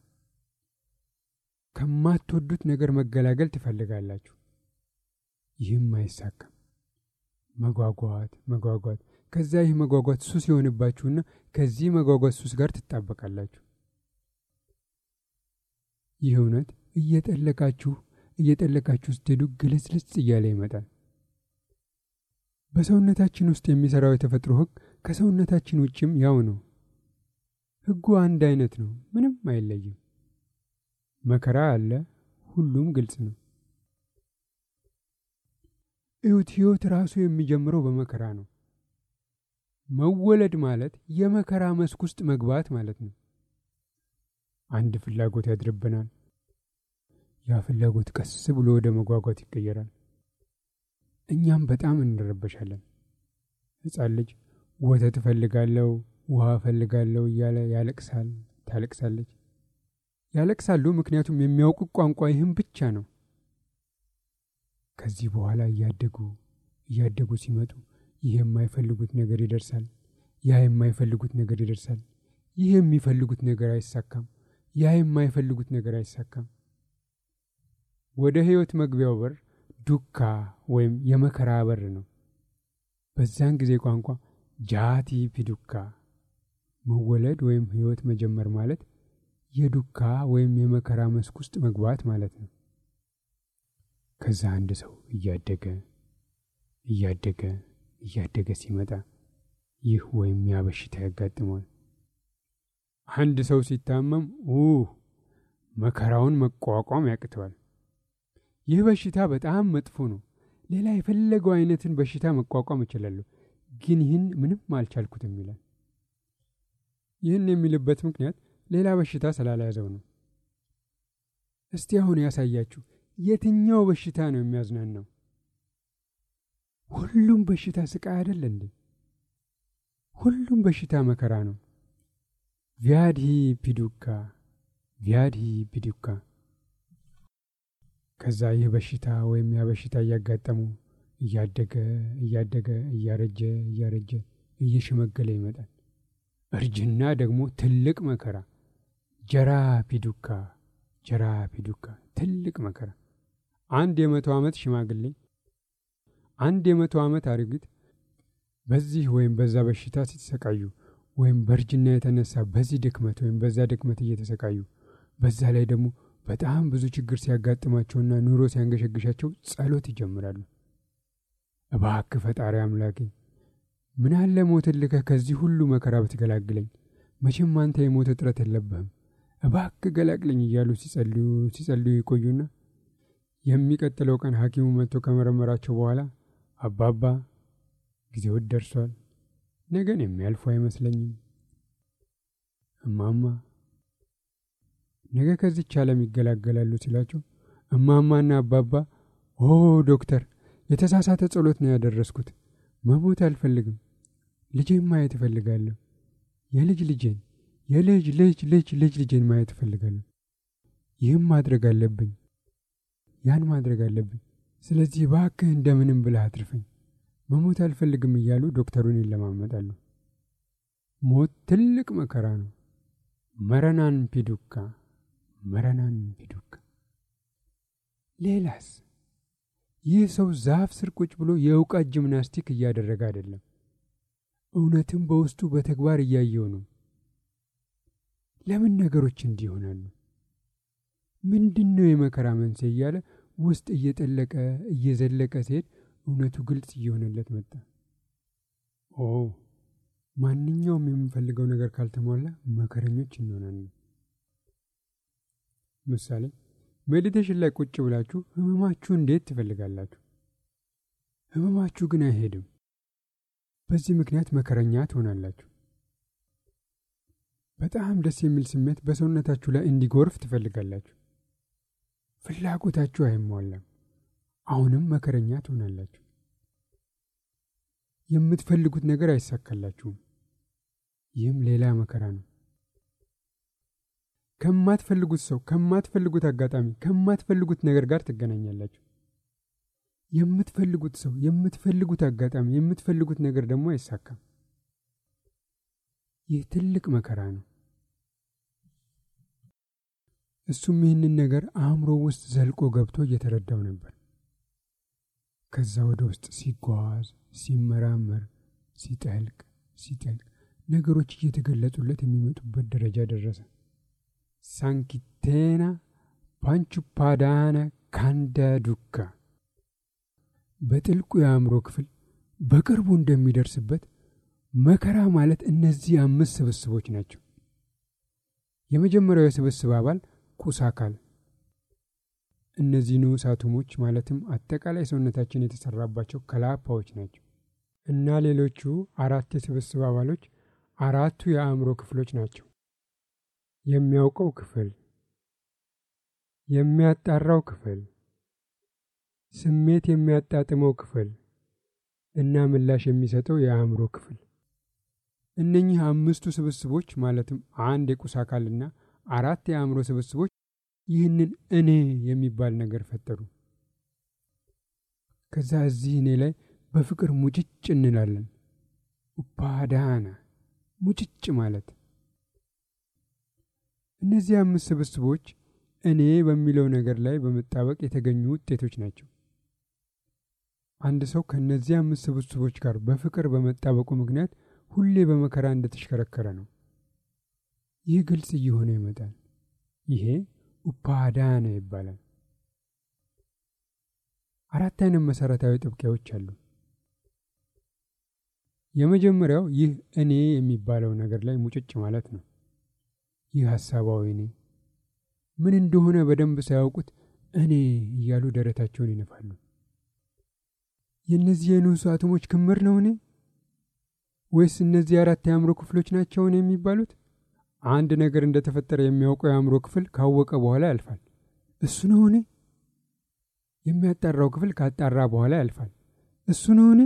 ከማትወዱት ነገር መገላገል ትፈልጋላችሁ፣ ይህም አይሳካም። መጓጓት መጓጓት፣ ከዛ ይህ መጓጓት ሱስ የሆንባችሁና ከዚህ መጓጓት ሱስ ጋር ትጣበቃላችሁ። ይህ እውነት እየጠለቃችሁ እየጠለቃችሁ ስትሄዱ ግልጽልጽ እያለ ይመጣል። በሰውነታችን ውስጥ የሚሰራው የተፈጥሮ ሕግ ከሰውነታችን ውጭም ያው ነው። ሕጉ አንድ አይነት ነው፣ ምንም አይለይም። መከራ አለ፣ ሁሉም ግልጽ ነው። እዩት፣ ሕይወት ራሱ የሚጀምረው በመከራ ነው። መወለድ ማለት የመከራ መስክ ውስጥ መግባት ማለት ነው። አንድ ፍላጎት ያድርብናል። ያ ፍላጎት ቀስ ብሎ ወደ መጓጓት ይቀየራል። እኛም በጣም እንረበሻለን። ሕፃን ልጅ ወተት እፈልጋለሁ፣ ውሃ እፈልጋለሁ እያለ ያለቅሳል፣ ታለቅሳለች። ያለቅሳሉ፣ ምክንያቱም የሚያውቁት ቋንቋ ይህም ብቻ ነው። ከዚህ በኋላ እያደጉ እያደጉ ሲመጡ ይህ የማይፈልጉት ነገር ይደርሳል፣ ያ የማይፈልጉት ነገር ይደርሳል። ይህ የሚፈልጉት ነገር አይሳካም፣ ያ የማይፈልጉት ነገር አይሳካም። ወደ ሕይወት መግቢያው በር ዱካ ወይም የመከራ በር ነው። በዛን ጊዜ ቋንቋ ጃቲ ፒዱካ መወለድ ወይም ሕይወት መጀመር ማለት የዱካ ወይም የመከራ መስክ ውስጥ መግባት ማለት ነው። ከዛ አንድ ሰው እያደገ እያደገ እያደገ ሲመጣ ይህ ወይም ያ በሽታ ያጋጥመዋል። አንድ ሰው ሲታመም ኡህ መከራውን መቋቋም ያቅተዋል። ይህ በሽታ በጣም መጥፎ ነው። ሌላ የፈለገው አይነትን በሽታ መቋቋም እችላለሁ፣ ግን ይህን ምንም አልቻልኩትም ይላል። ይህን የሚልበት ምክንያት ሌላ በሽታ ስላልያዘው ነው። እስቲ አሁን ያሳያችሁ፣ የትኛው በሽታ ነው የሚያዝናናው? ሁሉም በሽታ ስቃይ አይደል እንዴ? ሁሉም በሽታ መከራ ነው። ቪያድሂ ፒዱካ ቪያድሂ ፒዱካ። ከዛ ይህ በሽታ ወይም ያ በሽታ እያጋጠሙ እያደገ እያደገ እያረጀ እያረጀ እየሸመገለ ይመጣል። እርጅና ደግሞ ትልቅ መከራ ጀራ ፒዱካ ጀራ ፒዱካ ትልቅ መከራ። አንድ የመቶ ዓመት ሽማግሌ አንድ የመቶ ዓመት አሮጊት በዚህ ወይም በዛ በሽታ ሲተሰቃዩ ወይም በእርጅና የተነሳ በዚህ ድክመት ወይም በዛ ድክመት እየተሰቃዩ በዛ ላይ ደግሞ በጣም ብዙ ችግር ሲያጋጥማቸውና ኑሮ ሲያንገሸግሻቸው ጸሎት ይጀምራሉ። እባክህ ፈጣሪ አምላኬ ምን አለ ሞትን ልከህ ከዚህ ሁሉ መከራ ብትገላግለኝ፣ መቼም አንተ የሞት እጥረት የለብህም፣ እባክህ ገላግለኝ እያሉ ሲጸልዩ ሲጸልዩ ይቆዩና የሚቀጥለው ቀን ሐኪሙ መጥቶ ከመረመራቸው በኋላ አባባ ጊዜው ደርሷል፣ ነገን የሚያልፉ አይመስለኝም። እማማ ነገ ከዚች ዓለም ይገላገላሉ ሲላቸው እማማና አባባ ኦ ዶክተር፣ የተሳሳተ ጸሎት ነው ያደረስኩት። መሞት አልፈልግም። ልጄን ማየት እፈልጋለሁ። የልጅ ልጄን የልጅ ልጅ ልጅ ልጅ ልጄን ማየት እፈልጋለሁ። ይህም ማድረግ አለብኝ፣ ያን ማድረግ አለብኝ። ስለዚህ እባክህ እንደምንም ብለህ አትርፈኝ፣ መሞት አልፈልግም እያሉ ዶክተሩን ይለማመጣሉ። ሞት ትልቅ መከራ ነው። መረናን ፒዱካ መረናን ፒዱካ። ሌላስ? ይህ ሰው ዛፍ ስር ቁጭ ብሎ የእውቀት ጂምናስቲክ እያደረገ አይደለም፣ እውነትም በውስጡ በተግባር እያየው ነው። ለምን ነገሮች እንዲህ ይሆናሉ? ምንድን ነው የመከራ መንስኤ እያለ ውስጥ እየጠለቀ እየዘለቀ ሲሄድ እውነቱ ግልጽ እየሆነለት መጣ። ኦ ማንኛውም የምንፈልገው ነገር ካልተሟላ መከረኞች እንሆናለን። ምሳሌ ሜዲቴሽን ላይ ቁጭ ብላችሁ ህመማችሁ እንዴት ትፈልጋላችሁ? ህመማችሁ ግን አይሄድም። በዚህ ምክንያት መከረኛ ትሆናላችሁ። በጣም ደስ የሚል ስሜት በሰውነታችሁ ላይ እንዲጎርፍ ትፈልጋላችሁ። ፍላጎታችሁ አይሟላም። አሁንም መከረኛ ትሆናላችሁ። የምትፈልጉት ነገር አይሳካላችሁም። ይህም ሌላ መከራ ነው። ከማትፈልጉት ሰው፣ ከማትፈልጉት አጋጣሚ፣ ከማትፈልጉት ነገር ጋር ትገናኛላችሁ። የምትፈልጉት ሰው፣ የምትፈልጉት አጋጣሚ፣ የምትፈልጉት ነገር ደግሞ አይሳካም። ይህ ትልቅ መከራ ነው። እሱም ይህንን ነገር አእምሮ ውስጥ ዘልቆ ገብቶ እየተረዳው ነበር። ከዛ ወደ ውስጥ ሲጓዝ ሲመራመር ሲጠልቅ ሲጠልቅ ነገሮች እየተገለጹለት የሚመጡበት ደረጃ ደረሰ። ሳንኪቴና ፓንቹፓዳነ ካንዳ ዱካ በጥልቁ የአእምሮ ክፍል በቅርቡ እንደሚደርስበት መከራ ማለት እነዚህ አምስት ስብስቦች ናቸው። የመጀመሪያው የስብስብ አባል ቁስ አካል እነዚህ ንዑስ አቶሞች ማለትም አጠቃላይ ሰውነታችን የተሰራባቸው ከላፓዎች ናቸው እና ሌሎቹ አራት የስብስብ አባሎች አራቱ የአእምሮ ክፍሎች ናቸው። የሚያውቀው ክፍል፣ የሚያጣራው ክፍል፣ ስሜት የሚያጣጥመው ክፍል እና ምላሽ የሚሰጠው የአእምሮ ክፍል። እነኚህ አምስቱ ስብስቦች ማለትም አንድ የቁስ አካልና አራት የአእምሮ ስብስቦች ይህንን እኔ የሚባል ነገር ፈጠሩ። ከዛ እዚህ እኔ ላይ በፍቅር ሙጭጭ እንላለን። ኡፓዳና ሙጭጭ ማለት እነዚህ አምስት ስብስቦች እኔ በሚለው ነገር ላይ በመጣበቅ የተገኙ ውጤቶች ናቸው። አንድ ሰው ከእነዚህ አምስት ስብስቦች ጋር በፍቅር በመጣበቁ ምክንያት ሁሌ በመከራ እንደተሽከረከረ ነው። ይህ ግልጽ እየሆነ ይመጣል። ይሄ ኡፓዳነ ይባላል። አራት አይነት መሰረታዊ ጥብቂያዎች አሉ። የመጀመሪያው ይህ እኔ የሚባለው ነገር ላይ ሙጭጭ ማለት ነው። ይህ ሀሳባዊ እኔ ምን እንደሆነ በደንብ ሳያውቁት እኔ እያሉ ደረታቸውን ይነፋሉ። የእነዚህ የንዑስ አቶሞች ክምር ነው እኔ ወይስ እነዚህ አራት የአእምሮ ክፍሎች ናቸው እኔ የሚባሉት? አንድ ነገር እንደተፈጠረ የሚያውቀው የአእምሮ ክፍል ካወቀ በኋላ ያልፋል። እሱ ነው እኔ። የሚያጣራው ክፍል ካጣራ በኋላ ያልፋል። እሱ ነው እኔ።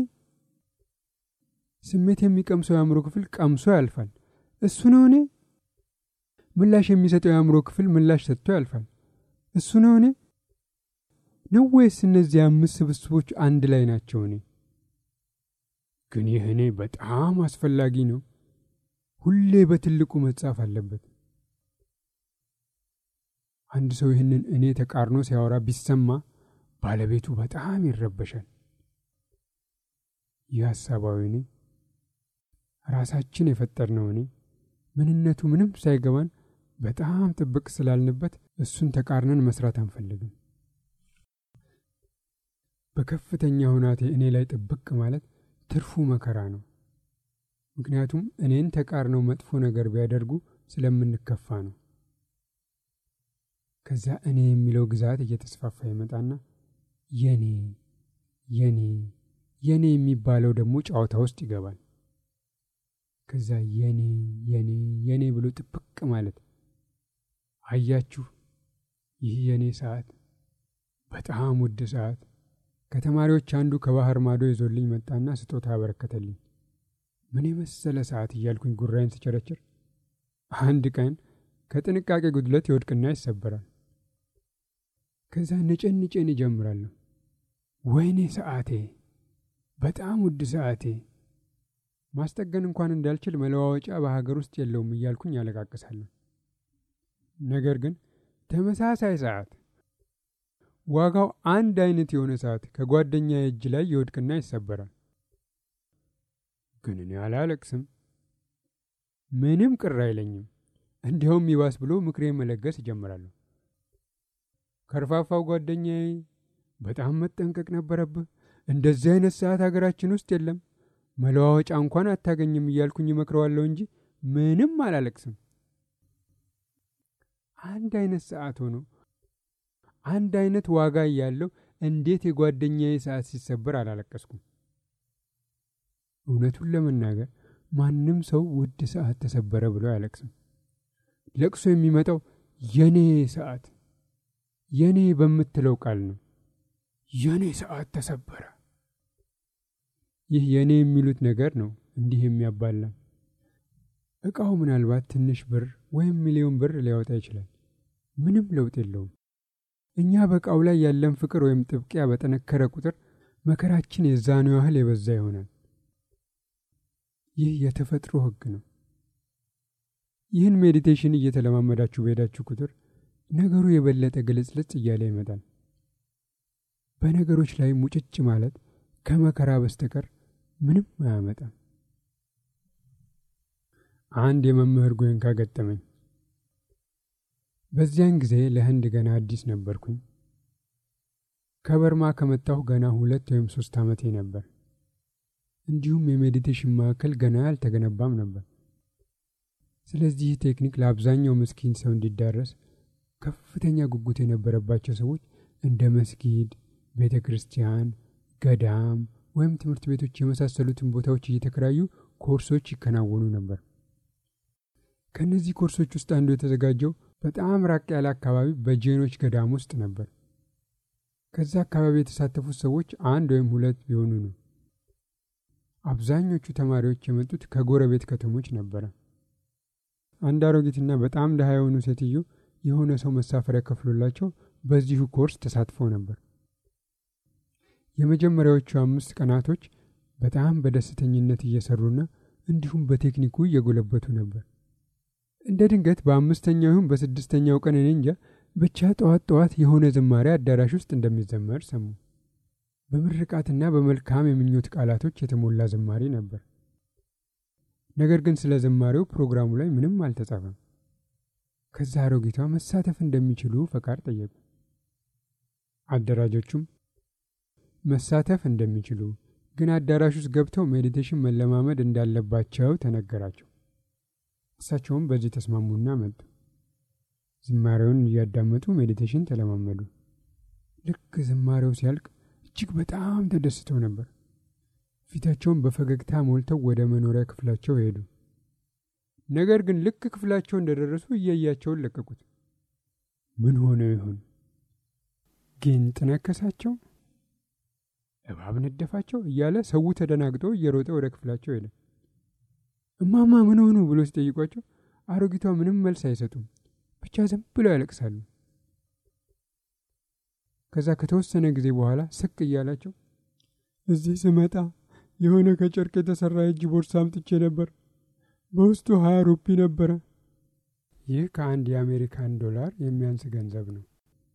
ስሜት የሚቀምሰው የአእምሮ ክፍል ቀምሶ ያልፋል። እሱ ነው እኔ። ምላሽ የሚሰጠው የአእምሮ ክፍል ምላሽ ሰጥቶ ያልፋል። እሱ ነው እኔ ነው ወይስ እነዚህ አምስት ስብስቦች አንድ ላይ ናቸው እኔ? ግን ይህ እኔ በጣም አስፈላጊ ነው። ሁሌ በትልቁ መጻፍ አለበት። አንድ ሰው ይህንን እኔ ተቃርኖ ሲያወራ ቢሰማ ባለቤቱ በጣም ይረበሻል። ይህ ሀሳባዊ እኔ ራሳችን የፈጠርነው እኔ ምንነቱ ምንም ሳይገባን በጣም ጥብቅ ስላልንበት እሱን ተቃርነን መስራት አንፈልግም። በከፍተኛ ሁናቴ እኔ ላይ ጥብቅ ማለት ትርፉ መከራ ነው። ምክንያቱም እኔን ተቃርነው መጥፎ ነገር ቢያደርጉ ስለምንከፋ ነው። ከዛ እኔ የሚለው ግዛት እየተስፋፋ ይመጣና የኔ የኔ የኔ የሚባለው ደግሞ ጨዋታ ውስጥ ይገባል። ከዛ የኔ የኔ የኔ ብሎ ጥብቅ ማለት አያችሁ፣ ይህ የኔ ሰዓት በጣም ውድ ሰዓት ከተማሪዎች አንዱ ከባህር ማዶ ይዞልኝ መጣና ስጦታ አበረከተልኝ። ምን የመሰለ ሰዓት እያልኩኝ ጉራይን ስቸረችር አንድ ቀን ከጥንቃቄ ጉድለት ይወድቅና ይሰበራል። ከዛ ንጭን ንጭን ይጀምራለሁ። ወይኔ ሰዓቴ፣ በጣም ውድ ሰዓቴ፣ ማስጠገን እንኳን እንዳልችል መለዋወጫ በሀገር ውስጥ የለውም እያልኩኝ ያለቃቅሳለሁ። ነገር ግን ተመሳሳይ ሰዓት ዋጋው አንድ አይነት የሆነ ሰዓት ከጓደኛ እጅ ላይ ይወድቅና ይሰበራል። ግን እኔ አላለቅስም፣ ምንም ቅር አይለኝም። እንዲያውም ይባስ ብሎ ምክሬ መለገስ እጀምራለሁ። ከርፋፋው ጓደኛዬ በጣም መጠንቀቅ ነበረብህ፣ እንደዚህ አይነት ሰዓት ሀገራችን ውስጥ የለም፣ መለዋወጫ እንኳን አታገኝም እያልኩኝ እመክረዋለሁ እንጂ ምንም አላለቅስም። አንድ አይነት ሰዓት ሆኖ አንድ አይነት ዋጋ እያለው እንዴት የጓደኛዬ ሰዓት ሲሰበር አላለቀስኩም? እውነቱን ለመናገር ማንም ሰው ውድ ሰዓት ተሰበረ ብሎ አያለቅስም። ለቅሶ የሚመጣው የኔ ሰዓት የኔ በምትለው ቃል ነው። የኔ ሰዓት ተሰበረ። ይህ የኔ የሚሉት ነገር ነው እንዲህ የሚያባላ። እቃው ምናልባት ትንሽ ብር ወይም ሚሊዮን ብር ሊያወጣ ይችላል። ምንም ለውጥ የለውም። እኛ በእቃው ላይ ያለን ፍቅር ወይም ጥብቂያ በጠነከረ ቁጥር መከራችን የዛኑ ያህል የበዛ ይሆናል። ይህ የተፈጥሮ ሕግ ነው። ይህን ሜዲቴሽን እየተለማመዳችሁ በሄዳችሁ ቁጥር ነገሩ የበለጠ ግልጽልጽ እያለ ይመጣል። በነገሮች ላይ ሙጭጭ ማለት ከመከራ በስተቀር ምንም አያመጣም። አንድ የመምህር ጎንካ ገጠመኝ። በዚያን ጊዜ ለህንድ ገና አዲስ ነበርኩኝ። ከበርማ ከመጣሁ ገና ሁለት ወይም ሶስት ዓመቴ ነበር። እንዲሁም የሜዲቴሽን ማዕከል ገና አልተገነባም ነበር። ስለዚህ ቴክኒክ ለአብዛኛው ምስኪን ሰው እንዲዳረስ ከፍተኛ ጉጉት የነበረባቸው ሰዎች እንደ መስጊድ፣ ቤተ ክርስቲያን፣ ገዳም ወይም ትምህርት ቤቶች የመሳሰሉትን ቦታዎች እየተከራዩ ኮርሶች ይከናወኑ ነበር። ከእነዚህ ኮርሶች ውስጥ አንዱ የተዘጋጀው በጣም ራቅ ያለ አካባቢ በጄኖች ገዳም ውስጥ ነበር። ከዛ አካባቢ የተሳተፉት ሰዎች አንድ ወይም ሁለት ቢሆኑ ነው። አብዛኞቹ ተማሪዎች የመጡት ከጎረቤት ከተሞች ነበረ። አንድ አሮጊትና በጣም ድሃ የሆኑ ሴትዮ የሆነ ሰው መሳፈሪያ ከፍሎላቸው በዚሁ ኮርስ ተሳትፈው ነበር። የመጀመሪያዎቹ አምስት ቀናቶች በጣም በደስተኝነት እየሰሩና እንዲሁም በቴክኒኩ እየጎለበቱ ነበር። እንደ ድንገት በአምስተኛው ይሁን በስድስተኛው ቀን እኔ እንጃ ብቻ ጠዋት ጠዋት የሆነ ዝማሬ አዳራሽ ውስጥ እንደሚዘመር ሰሙ። በምርቃትና በመልካም የምኞት ቃላቶች የተሞላ ዝማሬ ነበር። ነገር ግን ስለ ዝማሬው ፕሮግራሙ ላይ ምንም አልተጻፈም። ከዛ አሮጊቷ መሳተፍ እንደሚችሉ ፈቃድ ጠየቁ። አደራጆቹም መሳተፍ እንደሚችሉ ግን አዳራሽ ውስጥ ገብተው ሜዲቴሽን መለማመድ እንዳለባቸው ተነገራቸው። እሳቸውም በዚህ ተስማሙና መጡ። ዝማሬውን እያዳመጡ ሜዲቴሽን ተለማመዱ። ልክ ዝማሬው ሲያልቅ እጅግ በጣም ተደስተው ነበር። ፊታቸውን በፈገግታ ሞልተው ወደ መኖሪያ ክፍላቸው ሄዱ። ነገር ግን ልክ ክፍላቸው እንደደረሱ እያያቸውን ለቀቁት። ምን ሆነው ይሆን? ጊንጥ ነከሳቸው? እባብ ነደፋቸው? እያለ ሰው ተደናግጦ እየሮጠ ወደ ክፍላቸው ሄደ። እማማ ምን ሆኑ ብሎ ሲጠይቋቸው አሮጊቷ ምንም መልስ አይሰጡም፣ ብቻ ዝም ብለው ያለቅሳሉ። ከዛ ከተወሰነ ጊዜ በኋላ ስቅ እያላቸው እዚህ ስመጣ የሆነ ከጨርቅ የተሰራ የእጅ ቦርሳ አምጥቼ ነበር። በውስጡ ሀያ ሩፒ ነበረ። ይህ ከአንድ የአሜሪካን ዶላር የሚያንስ ገንዘብ ነው።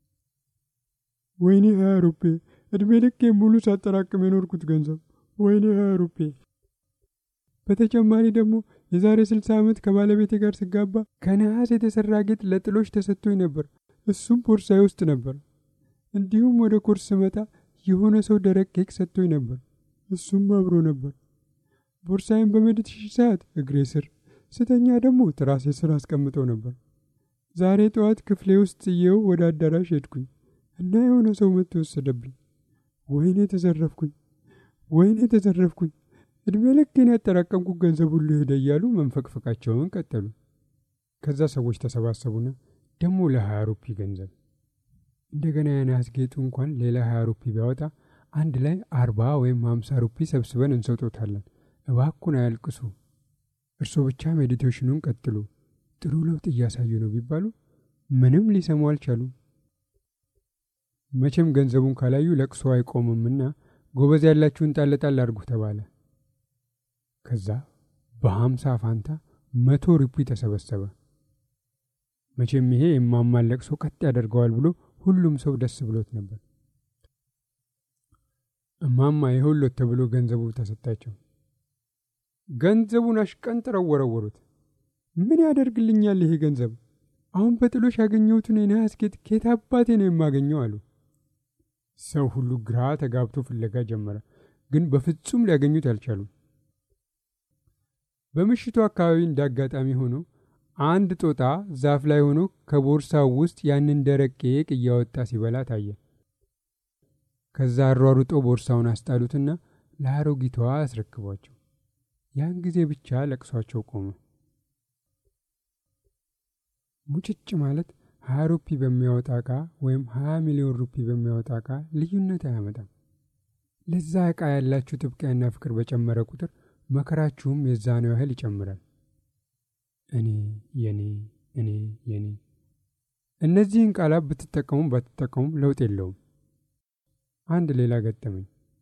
ወይኔ ሀያ ሩፔ! እድሜ ልክ ሙሉ ሳጠራቅም የኖርኩት ገንዘብ። ወይኔ ሀያ ሩፔ! በተጨማሪ ደግሞ የዛሬ ስልሳ ዓመት ከባለቤቴ ጋር ስጋባ ከነሐስ የተሰራ ጌጥ ለጥሎች ተሰጥቶኝ ነበር። እሱም ቦርሳዬ ውስጥ ነበር። እንዲሁም ወደ ኮርስ ስመጣ የሆነ ሰው ደረቅ ኬክ ሰጥቶኝ ነበር። እሱም አብሮ ነበር። ቦርሳዬን በሜዲቴሽን ሰዓት እግሬ ስር ስተኛ ደግሞ ትራሴ ስር አስቀምጠው ነበር። ዛሬ ጠዋት ክፍሌ ውስጥ ጥዬው ወደ አዳራሽ ሄድኩኝ እና የሆነ ሰው መጥቶ ወሰደብኝ። ወይኔ ተዘረፍኩኝ፣ ወይኔ ተዘረፍኩኝ፣ እድሜ ልኬን ያጠራቀምኩት ገንዘብ ሁሉ ሄደ እያሉ መንፈቅፈቃቸውን ቀጠሉ። ከዛ ሰዎች ተሰባሰቡና ደግሞ ለሀያ ሩፒ ገንዘብ እንደገና የነሐስ ጌጡ እንኳን ሌላ ሀያ ሩፒ ቢያወጣ አንድ ላይ አርባ ወይም ሀምሳ ሩፒ ሰብስበን እንሰጦታለን። እባኩን አያልቅሱ፣ እርስዎ ብቻ ሜዲቴሽኑን ቀጥሉ፣ ጥሩ ለውጥ እያሳዩ ነው ቢባሉ ምንም ሊሰሙ አልቻሉም። መቼም ገንዘቡን ካላዩ ለቅሶ አይቆምምና ጎበዝ ያላችሁን ጣል ጣል አድርጉ ተባለ። ከዛ በሀምሳ ፋንታ መቶ ሩፒ ተሰበሰበ። መቼም ይሄ የማማን ለቅሶ ቀጥ ያደርገዋል ብሎ ሁሉም ሰው ደስ ብሎት ነበር። እማማ የሁሎት ተብሎ ገንዘቡ ተሰጣቸው። ገንዘቡን አሽቀንጥረው ወረወሩት። ምን ያደርግልኛል ይሄ ገንዘብ? አሁን በጥሎሽ ያገኘሁትን የነሐስ ጌጥ ከየት አባቴ ነው የማገኘው? አሉ። ሰው ሁሉ ግራ ተጋብቶ ፍለጋ ጀመረ፣ ግን በፍጹም ሊያገኙት አልቻሉም። በምሽቱ አካባቢ እንዳጋጣሚ ሆኖ አንድ ጦጣ ዛፍ ላይ ሆኖ ከቦርሳው ውስጥ ያንን ደረቅ ቄቅ እያወጣ ሲበላ ታየ። ከዛ አሯሩጦ ቦርሳውን አስጣሉትና ለአሮጊቷ አስረክቧቸው። ያን ጊዜ ብቻ ለቅሷቸው ቆመ። ሙጭጭ ማለት ሀያ ሩፒ በሚያወጣ ዕቃ ወይም ሀያ ሚሊዮን ሩፒ በሚያወጣ ዕቃ ልዩነት አያመጣም። ለዛ ዕቃ ያላችሁ ጥብቅያና ፍቅር በጨመረ ቁጥር መከራችሁም የዛነው ያህል ይጨምራል። እኔ የኔ እኔ የኔ እነዚህን ቃላት ብትጠቀሙም ባትጠቀሙም ለውጥ የለውም። አንድ ሌላ ገጠመኝ።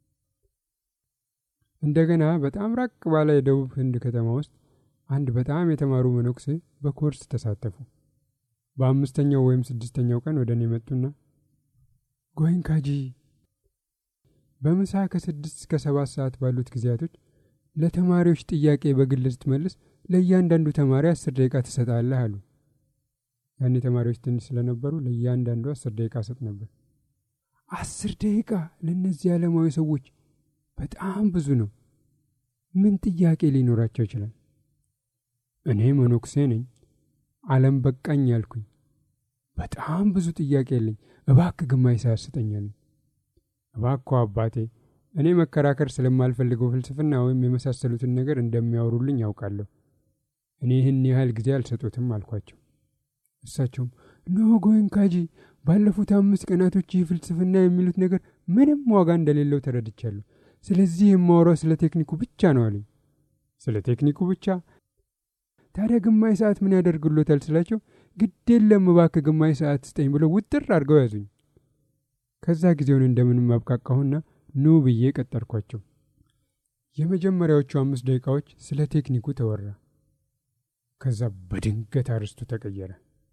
እንደገና በጣም ራቅ ባለ የደቡብ ህንድ ከተማ ውስጥ አንድ በጣም የተማሩ መነኩሴ በኮርስ ተሳተፉ። በአምስተኛው ወይም ስድስተኛው ቀን ወደ እኔ መጡና ጎይንካጂ በምሳ ከስድስት እስከ ሰባት ሰዓት ባሉት ጊዜያቶች ለተማሪዎች ጥያቄ በግል ስትመልስ ለእያንዳንዱ ተማሪ አስር ደቂቃ ትሰጣለህ አሉ። ያኔ ተማሪዎች ትንሽ ስለነበሩ ለእያንዳንዱ አስር ደቂቃ ሰጥ ነበር። አስር ደቂቃ ለእነዚህ ዓለማዊ ሰዎች በጣም ብዙ ነው። ምን ጥያቄ ሊኖራቸው ይችላል? እኔ መነኩሴ ነኝ፣ ዓለም በቃኝ ያልኩኝ በጣም ብዙ ጥያቄ የለኝ፣ እባክህ ግማሽ ሰዓት ስጠኛለኝ። እባክዎ አባቴ እኔ መከራከር ስለማልፈልገው ፍልስፍና ወይም የመሳሰሉትን ነገር እንደሚያወሩልኝ ያውቃለሁ። እኔ ይህን ያህል ጊዜ አልሰጡትም አልኳቸው። እሳቸውም ኖ ጎይንካጂ፣ ባለፉት አምስት ቀናቶች ይህ ፍልስፍና የሚሉት ነገር ምንም ዋጋ እንደሌለው ተረድቻለሁ። ስለዚህ የማወራው ስለ ቴክኒኩ ብቻ ነው አሉኝ። ስለ ቴክኒኩ ብቻ? ታዲያ ግማሽ ሰዓት ምን ያደርግሎታል ስላቸው፣ ግድ የለም እባክህ ግማሽ ሰዓት ስጠኝ ብለው ውጥር አድርገው ያዙኝ። ከዛ ጊዜውን እንደምንም አብቃቃሁና ኑ ብዬ ቀጠርኳቸው። የመጀመሪያዎቹ አምስት ደቂቃዎች ስለ ቴክኒኩ ተወራ። ከዛ በድንገት አርስቱ ተቀየረ።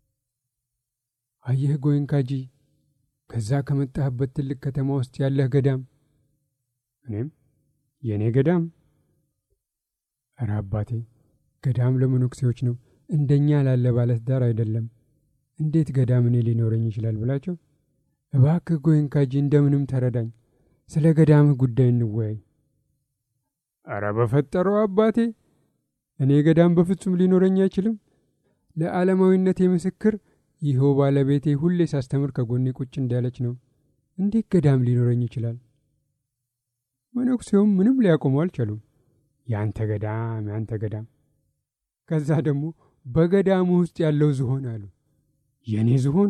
አየህ ጎይንካጂ፣ ከዛ ከመጣህበት ትልቅ ከተማ ውስጥ ያለህ ገዳም። እኔም የእኔ ገዳም? እረ አባቴ፣ ገዳም ለመነኩሴዎች ነው፣ እንደኛ ላለ ባለትዳር አይደለም። እንዴት ገዳም እኔ ሊኖረኝ ይችላል ብላቸው፣ እባክህ ጎይንካጂ እንደምንም ተረዳኝ፣ ስለ ገዳምህ ጉዳይ እንወያይ። አረ በፈጠረው አባቴ እኔ ገዳም በፍጹም ሊኖረኝ አይችልም። ለዓለማዊነቴ ምስክር ይኸው ባለቤቴ ሁሌ ሳስተምር ከጎኔ ቁጭ እንዳለች ነው። እንዴት ገዳም ሊኖረኝ ይችላል? መነኩሴውም ምንም ሊያቆሙ አልቻሉም። ያንተ ገዳም ያንተ ገዳም። ከዛ ደግሞ በገዳሙ ውስጥ ያለው ዝሆን አሉ። የእኔ ዝሆን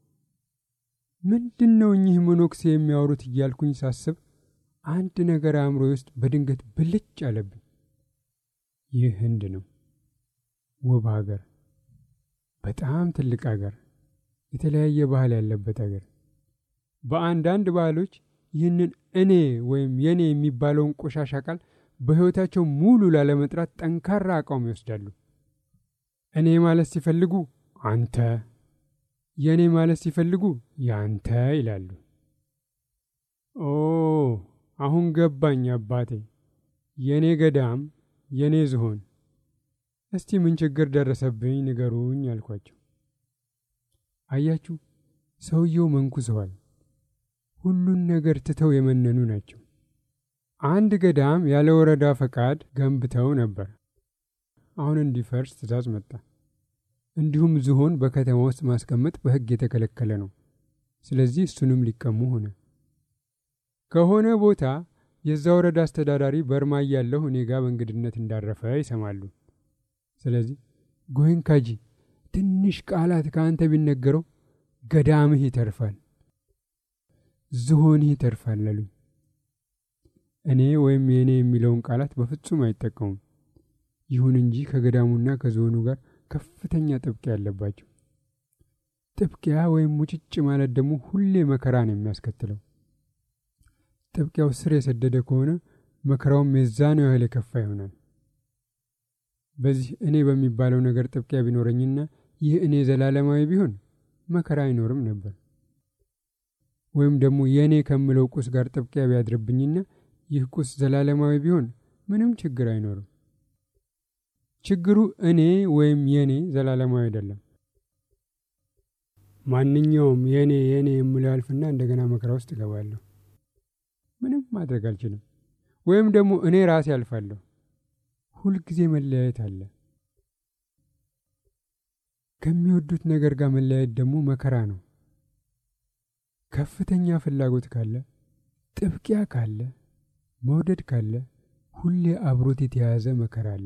ምንድን ነው እኚህ መነኩሴ የሚያወሩት እያልኩኝ ሳስብ አንድ ነገር አእምሮ ውስጥ በድንገት ብልጭ አለብኝ። ይህ ህንድ ነው። ውብ ሀገር፣ በጣም ትልቅ ሀገር፣ የተለያየ ባህል ያለበት ሀገር። በአንዳንድ ባህሎች ይህንን እኔ ወይም የኔ የሚባለውን ቆሻሻ ቃል በሕይወታቸው ሙሉ ላለመጥራት ጠንካራ አቋም ይወስዳሉ። እኔ ማለት ሲፈልጉ አንተ፣ የእኔ ማለት ሲፈልጉ ያንተ ይላሉ። ኦ አሁን ገባኝ አባቴ፣ የእኔ ገዳም የእኔ ዝሆን። እስቲ ምን ችግር ደረሰብኝ ንገሩኝ አልኳቸው። አያችሁ ሰውየው መንኩሰዋል። ሁሉን ነገር ትተው የመነኑ ናቸው። አንድ ገዳም ያለ ወረዳ ፈቃድ ገንብተው ነበር። አሁን እንዲፈርስ ትዕዛዝ መጣ። እንዲሁም ዝሆን በከተማ ውስጥ ማስቀመጥ በሕግ የተከለከለ ነው። ስለዚህ እሱንም ሊቀሙ ሆነ። ከሆነ ቦታ የዛ ወረዳ አስተዳዳሪ በርማ እያለሁ እኔ ጋር በእንግድነት እንዳረፈ ይሰማሉ። ስለዚህ ጎይንካጂ ትንሽ ቃላት ከአንተ ቢነገረው ገዳምህ ይተርፋል፣ ዝሆንህ ይተርፋል አሉኝ። እኔ ወይም የእኔ የሚለውን ቃላት በፍጹም አይጠቀሙም። ይሁን እንጂ ከገዳሙና ከዝሆኑ ጋር ከፍተኛ ጥብቂያ ያለባቸው። ጥብቂያ ወይም ሙጭጭ ማለት ደግሞ ሁሌ መከራ ነው የሚያስከትለው። ጥብቂያው ስር የሰደደ ከሆነ መከራውም የዛነው ያህል የከፋ ይሆናል። በዚህ እኔ በሚባለው ነገር ጥብቂያ ቢኖረኝና ይህ እኔ ዘላለማዊ ቢሆን መከራ አይኖርም ነበር። ወይም ደግሞ የእኔ ከምለው ቁስ ጋር ጥብቂያ ቢያድርብኝና ይህ ቁስ ዘላለማዊ ቢሆን ምንም ችግር አይኖርም። ችግሩ እኔ ወይም የእኔ ዘላለማዊ አይደለም። ማንኛውም የእኔ የእኔ የምለው ያልፍና እንደገና መከራ ውስጥ እገባለሁ። ምንም ማድረግ አልችልም። ወይም ደግሞ እኔ ራሴ አልፋለሁ። ሁልጊዜ መለያየት አለ። ከሚወዱት ነገር ጋር መለያየት ደግሞ መከራ ነው። ከፍተኛ ፍላጎት ካለ፣ ጥብቂያ ካለ፣ መውደድ ካለ ሁሌ አብሮት የተያያዘ መከራ አለ።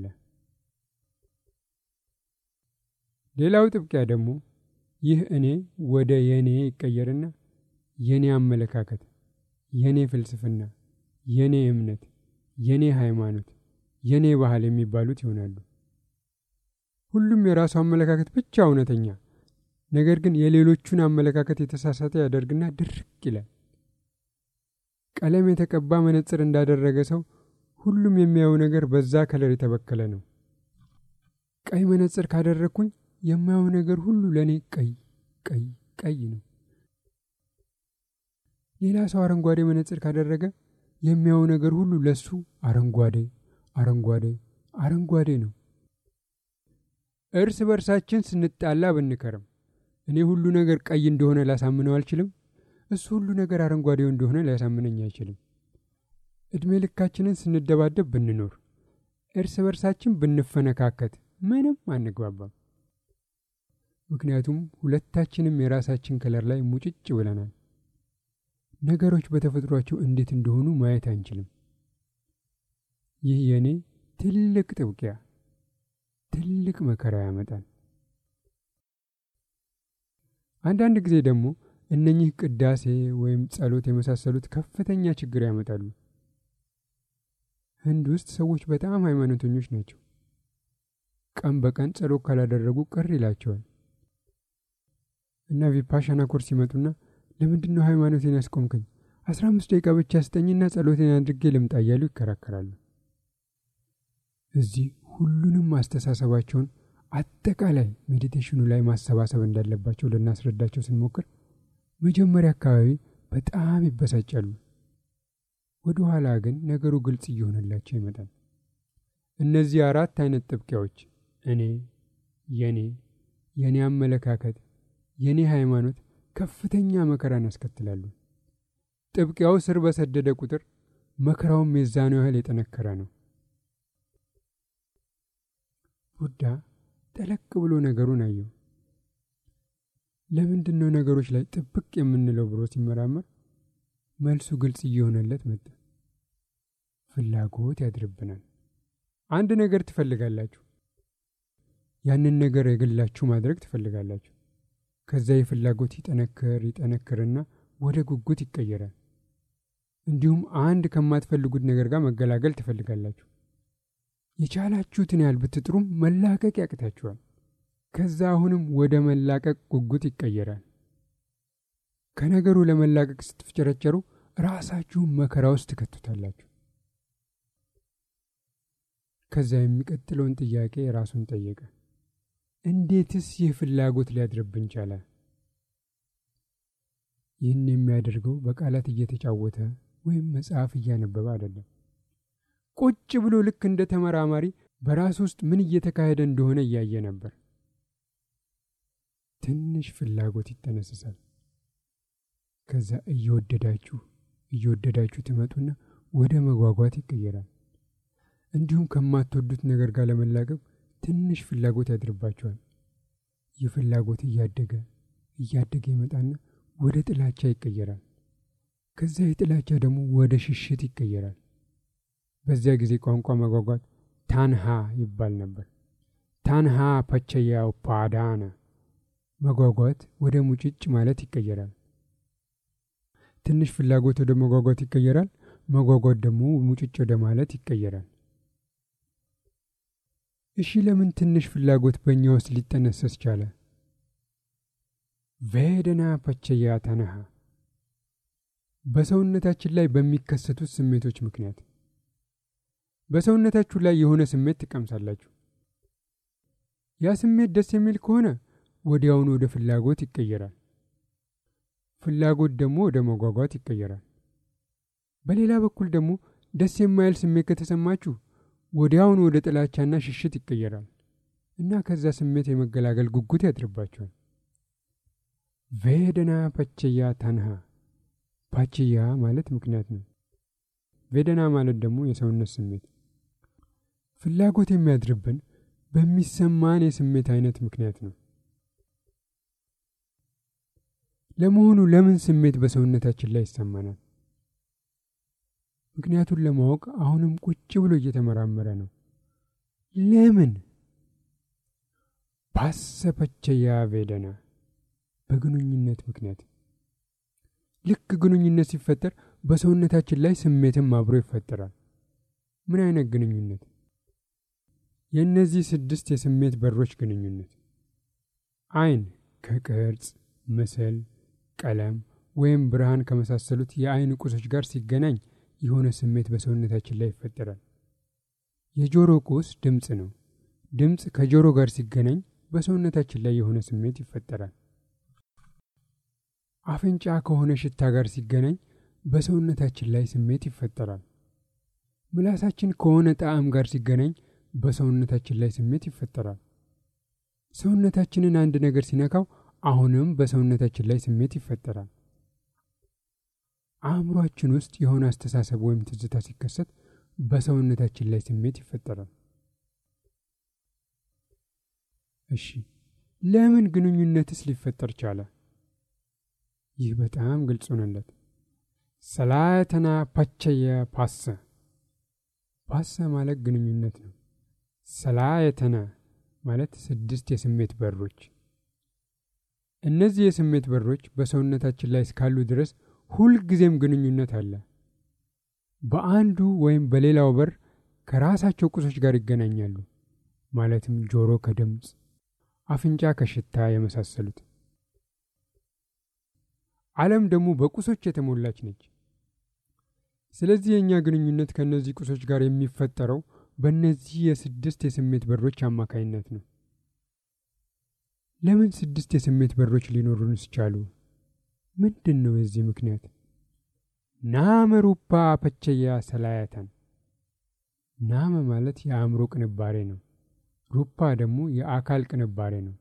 ሌላው ጥብቂያ ደግሞ ይህ እኔ ወደ የኔ ይቀየርና የኔ አመለካከት፣ የኔ ፍልስፍና፣ የኔ እምነት፣ የኔ ሃይማኖት፣ የኔ ባህል የሚባሉት ይሆናሉ። ሁሉም የራሱ አመለካከት ብቻ እውነተኛ፣ ነገር ግን የሌሎቹን አመለካከት የተሳሳተ ያደርግና ድርቅ ይላል። ቀለም የተቀባ መነጽር እንዳደረገ ሰው ሁሉም የሚያየው ነገር በዛ ከለር የተበከለ ነው። ቀይ መነጽር ካደረግኩኝ የማየው ነገር ሁሉ ለእኔ ቀይ ቀይ ቀይ ነው። ሌላ ሰው አረንጓዴ መነጽር ካደረገ የሚያየው ነገር ሁሉ ለሱ አረንጓዴ አረንጓዴ አረንጓዴ ነው። እርስ በርሳችን ስንጣላ ብንከርም እኔ ሁሉ ነገር ቀይ እንደሆነ ላሳምነው አልችልም። እሱ ሁሉ ነገር አረንጓዴው እንደሆነ ሊያሳምነኝ አይችልም። ዕድሜ ልካችንን ስንደባደብ ብንኖር፣ እርስ በርሳችን ብንፈነካከት ምንም አንግባባም። ምክንያቱም ሁለታችንም የራሳችን ከለር ላይ ሙጭጭ ብለናል። ነገሮች በተፈጥሯቸው እንዴት እንደሆኑ ማየት አንችልም። ይህ የእኔ ትልቅ ጥብቂያ ትልቅ መከራ ያመጣል። አንዳንድ ጊዜ ደግሞ እነኚህ ቅዳሴ ወይም ጸሎት የመሳሰሉት ከፍተኛ ችግር ያመጣሉ። ህንድ ውስጥ ሰዎች በጣም ሃይማኖተኞች ናቸው። ቀን በቀን ጸሎት ካላደረጉ ቅር ይላቸዋል እና ቪፓሻና ኮርስ ይመጡና ለምንድን ነው ሃይማኖቴን ያስቆምከኝ? አስራ አምስት ደቂቃ ብቻ ስጠኝና ጸሎቴን አድርጌ ልምጣ እያሉ ይከራከራሉ። እዚህ ሁሉንም አስተሳሰባቸውን አጠቃላይ ሜዲቴሽኑ ላይ ማሰባሰብ እንዳለባቸው ልናስረዳቸው ስንሞክር መጀመሪያ አካባቢ በጣም ይበሳጫሉ። ወደ ኋላ ግን ነገሩ ግልጽ እየሆነላቸው ይመጣል። እነዚህ አራት አይነት ጥብቂያዎች እኔ፣ የኔ፣ የኔ አመለካከት፣ የኔ ሃይማኖት ከፍተኛ መከራን ያስከትላሉ። ጥብቂያው ስር በሰደደ ቁጥር መከራውም የዛኑ ያህል የጠነከረ ነው። ቡዳ ጠለቅ ብሎ ነገሩን አየው። ለምንድን ነው ነገሮች ላይ ጥብቅ የምንለው ብሎ ሲመራመር መልሱ ግልጽ እየሆነለት መጣ። ፍላጎት ያድርብናል። አንድ ነገር ትፈልጋላችሁ። ያንን ነገር የግላችሁ ማድረግ ትፈልጋላችሁ። ከዛ የፍላጎት ይጠነክር ይጠነክርና ወደ ጉጉት ይቀየራል። እንዲሁም አንድ ከማትፈልጉት ነገር ጋር መገላገል ትፈልጋላችሁ። የቻላችሁትን ያህል ብትጥሩም መላቀቅ ያቅታችኋል። ከዛ አሁንም ወደ መላቀቅ ጉጉት ይቀየራል። ከነገሩ ለመላቀቅ ስትፍጨረጨሩ ራሳችሁን መከራ ውስጥ ትከቱታላችሁ። ከዛ የሚቀጥለውን ጥያቄ ራሱን ጠየቀ። እንዴትስ ይህ ፍላጎት ሊያድርብን ቻለ? ይህን የሚያደርገው በቃላት እየተጫወተ ወይም መጽሐፍ እያነበበ አይደለም። ቁጭ ብሎ ልክ እንደ ተመራማሪ በራሱ ውስጥ ምን እየተካሄደ እንደሆነ እያየ ነበር። ትንሽ ፍላጎት ይጠነስሳል። ከዛ እየወደዳችሁ እየወደዳችሁ ትመጡና ወደ መጓጓት ይቀየራል። እንዲሁም ከማትወዱት ነገር ጋር ለመላቀቅ ትንሽ ፍላጎት ያድርባቸዋል። ይህ ፍላጎት እያደገ እያደገ ይመጣና ወደ ጥላቻ ይቀየራል። ከዛ የጥላቻ ደግሞ ወደ ሽሽት ይቀየራል። በዚያ ጊዜ ቋንቋ መጓጓት ታንሃ ይባል ነበር። ታንሃ ፐቸያ ፓዳነ መጓጓት ወደ ሙጭጭ ማለት ይቀየራል። ትንሽ ፍላጎት ወደ መጓጓት ይቀየራል። መጓጓት ደግሞ ሙጭጭ ወደ ማለት ይቀየራል። እሺ ለምን ትንሽ ፍላጎት በእኛ ውስጥ ሊጠነሰስ ቻለ? ቬደና ፐቸያ ተነሃ በሰውነታችን ላይ በሚከሰቱት ስሜቶች ምክንያት በሰውነታችሁ ላይ የሆነ ስሜት ትቀምሳላችሁ። ያ ስሜት ደስ የሚል ከሆነ ወዲያውኑ ወደ ፍላጎት ይቀየራል። ፍላጎት ደግሞ ወደ መጓጓት ይቀየራል። በሌላ በኩል ደግሞ ደስ የማይል ስሜት ከተሰማችሁ ወዲያውኑ ወደ ጥላቻና ሽሽት ይቀየራል እና ከዛ ስሜት የመገላገል ጉጉት ያድርባቸዋል። ቬደና ፐቸያ ታንሃ ፓችያ ማለት ምክንያት ነው። ቬደና ማለት ደግሞ የሰውነት ስሜት። ፍላጎት የሚያድርብን በሚሰማን የስሜት አይነት ምክንያት ነው። ለመሆኑ ለምን ስሜት በሰውነታችን ላይ ይሰማናል? ምክንያቱን ለማወቅ አሁንም ቁጭ ብሎ እየተመራመረ ነው። ለምን ባሰፐቸያ ቬደና በግንኙነት ምክንያት ልክ ግንኙነት ሲፈጠር በሰውነታችን ላይ ስሜትም አብሮ ይፈጠራል። ምን አይነት ግንኙነት? የእነዚህ ስድስት የስሜት በሮች ግንኙነት። አይን ከቅርጽ፣ ምስል፣ ቀለም ወይም ብርሃን ከመሳሰሉት የአይን ቁሶች ጋር ሲገናኝ የሆነ ስሜት በሰውነታችን ላይ ይፈጠራል። የጆሮ ቁስ ድምፅ ነው። ድምፅ ከጆሮ ጋር ሲገናኝ በሰውነታችን ላይ የሆነ ስሜት ይፈጠራል። አፍንጫ ከሆነ ሽታ ጋር ሲገናኝ በሰውነታችን ላይ ስሜት ይፈጠራል። ምላሳችን ከሆነ ጣዕም ጋር ሲገናኝ በሰውነታችን ላይ ስሜት ይፈጠራል። ሰውነታችንን አንድ ነገር ሲነካው አሁንም በሰውነታችን ላይ ስሜት ይፈጠራል። አእምሯችን ውስጥ የሆነ አስተሳሰብ ወይም ትዝታ ሲከሰት በሰውነታችን ላይ ስሜት ይፈጠራል። እሺ ለምን ግንኙነትስ ሊፈጠር ቻለ? ይህ በጣም ግልጽ ሆነለት። ሰላተና ፓቸየ ፓሰ ፓሰ ማለት ግንኙነት ነው። ሰላየተነ ማለት ስድስት የስሜት በሮች። እነዚህ የስሜት በሮች በሰውነታችን ላይ እስካሉ ድረስ ሁልጊዜም ግንኙነት አለ። በአንዱ ወይም በሌላው በር ከራሳቸው ቁሶች ጋር ይገናኛሉ። ማለትም ጆሮ ከድምፅ፣ አፍንጫ ከሽታ የመሳሰሉት። ዓለም ደግሞ በቁሶች የተሞላች ነች። ስለዚህ የእኛ ግንኙነት ከእነዚህ ቁሶች ጋር የሚፈጠረው በእነዚህ የስድስት የስሜት በሮች አማካይነት ነው። ለምን ስድስት የስሜት በሮች ሊኖሩንስ ቻሉ? ምንድን ነው የዚህ ምክንያት? ናመ ሩፓ ፐቸያ ሰላያተን። ናመ ማለት የአእምሮ ቅንባሬ ነው። ሩፓ ደግሞ የአካል ቅንባሬ ነው።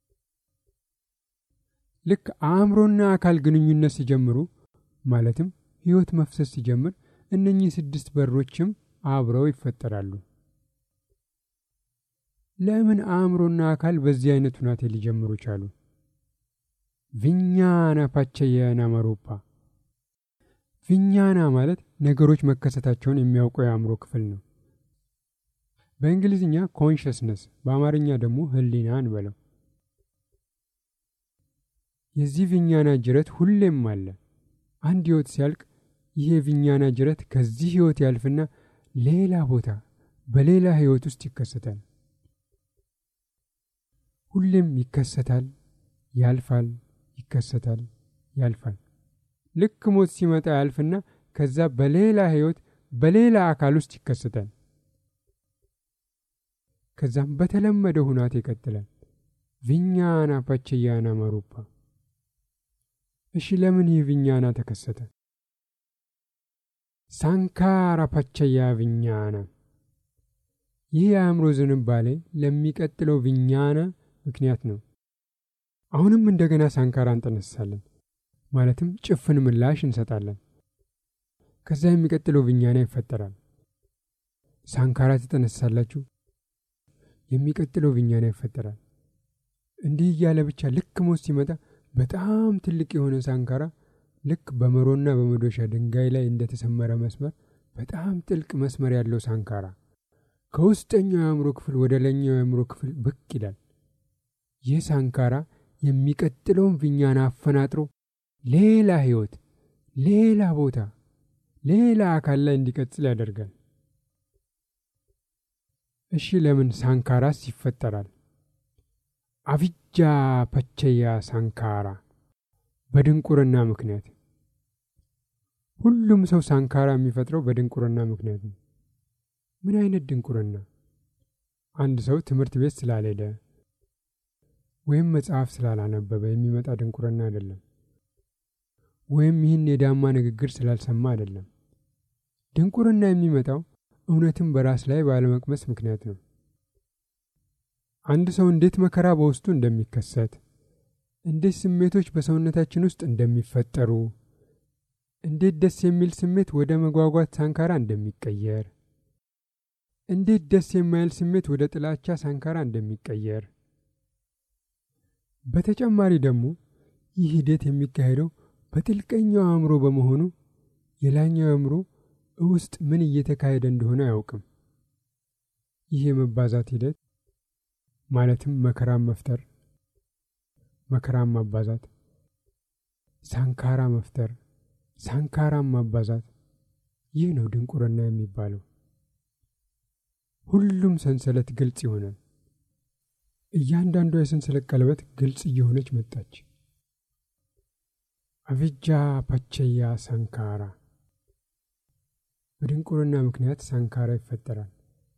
ልክ አእምሮና አካል ግንኙነት ሲጀምሩ ማለትም ሕይወት መፍሰስ ሲጀምር እነኚህ ስድስት በሮችም አብረው ይፈጠራሉ። ለምን አእምሮና አካል በዚህ አይነት ሁናቴ ሊጀምሩ ቻሉ? ቪኛና ፓቸየና መሩፓ። ቪኛና ማለት ነገሮች መከሰታቸውን የሚያውቀው የአእምሮ ክፍል ነው። በእንግሊዝኛ ኮንሽስነስ፣ በአማርኛ ደግሞ ህሊና እንበለው። የዚህ ቪኛና ጅረት ሁሌም አለ። አንድ ህይወት ሲያልቅ ይህ የቪኛና ጅረት ከዚህ ህይወት ያልፍና ሌላ ቦታ በሌላ ህይወት ውስጥ ይከሰታል። ሁሌም ይከሰታል፣ ያልፋል፣ ይከሰታል፣ ያልፋል። ልክ ሞት ሲመጣ ያልፍና ከዛ በሌላ ህይወት በሌላ አካል ውስጥ ይከሰታል። ከዛም በተለመደ ሁናት ይቀጥላል። ቪኛና ፓቸያና መሩፓ። እሺ ለምን ይህ ቪኛና ተከሰተ? ሳንካራ ፓቸያ ቪኛና። ይህ የአእምሮ ዝንባሌ ለሚቀጥለው ቪኛና ምክንያት ነው። አሁንም እንደገና ሳንካራ እንጠነሳለን፣ ማለትም ጭፍን ምላሽ እንሰጣለን። ከዛ የሚቀጥለው ቪኛና ይፈጠራል። ሳንካራ ትጠነሳላችሁ፣ የሚቀጥለው ቪኛና ይፈጠራል። እንዲህ እያለ ብቻ ልክ ሞት ሲመጣ በጣም ትልቅ የሆነ ሳንካራ ልክ በመሮና በመዶሻ ድንጋይ ላይ እንደተሰመረ መስመር በጣም ጥልቅ መስመር ያለው ሳንካራ ከውስጠኛው የአእምሮ ክፍል ወደ ላይኛው የአእምሮ ክፍል ብቅ ይላል። ይህ ሳንካራ የሚቀጥለውን ቪኛና አፈናጥሮ ሌላ ህይወት፣ ሌላ ቦታ፣ ሌላ አካል ላይ እንዲቀጥል ያደርጋል። እሺ ለምን ሳንካራስ ይፈጠራል? አቪጃ ፐቸያ ሳንካራ በድንቁርና ምክንያት። ሁሉም ሰው ሳንካራ የሚፈጥረው በድንቁርና ምክንያት ነው። ምን አይነት ድንቁርና? አንድ ሰው ትምህርት ቤት ስላልሄደ ወይም መጽሐፍ ስላላነበበ የሚመጣ ድንቁርና አይደለም። ወይም ይህን የዳማ ንግግር ስላልሰማ አይደለም። ድንቁርና የሚመጣው እውነትን በራስ ላይ ባለመቅመስ ምክንያት ነው። አንድ ሰው እንዴት መከራ በውስጡ እንደሚከሰት፣ እንዴት ስሜቶች በሰውነታችን ውስጥ እንደሚፈጠሩ፣ እንዴት ደስ የሚል ስሜት ወደ መጓጓት ሳንካራ እንደሚቀየር፣ እንዴት ደስ የማይል ስሜት ወደ ጥላቻ ሳንካራ እንደሚቀየር፣ በተጨማሪ ደግሞ ይህ ሂደት የሚካሄደው በጥልቀኛው አእምሮ በመሆኑ የላኛው አእምሮ ውስጥ ምን እየተካሄደ እንደሆነ አያውቅም። ይህ የመባዛት ሂደት ማለትም መከራን መፍጠር፣ መከራን ማባዛት፣ ሳንካራ መፍጠር፣ ሳንካራን ማባዛት፣ ይህ ነው ድንቁርና የሚባለው። ሁሉም ሰንሰለት ግልጽ ይሆናል። እያንዳንዷ የሰንሰለት ቀለበት ግልጽ እየሆነች መጣች። አቪጃ ፓቸያ ሳንካራ። በድንቁርና ምክንያት ሳንካራ ይፈጠራል።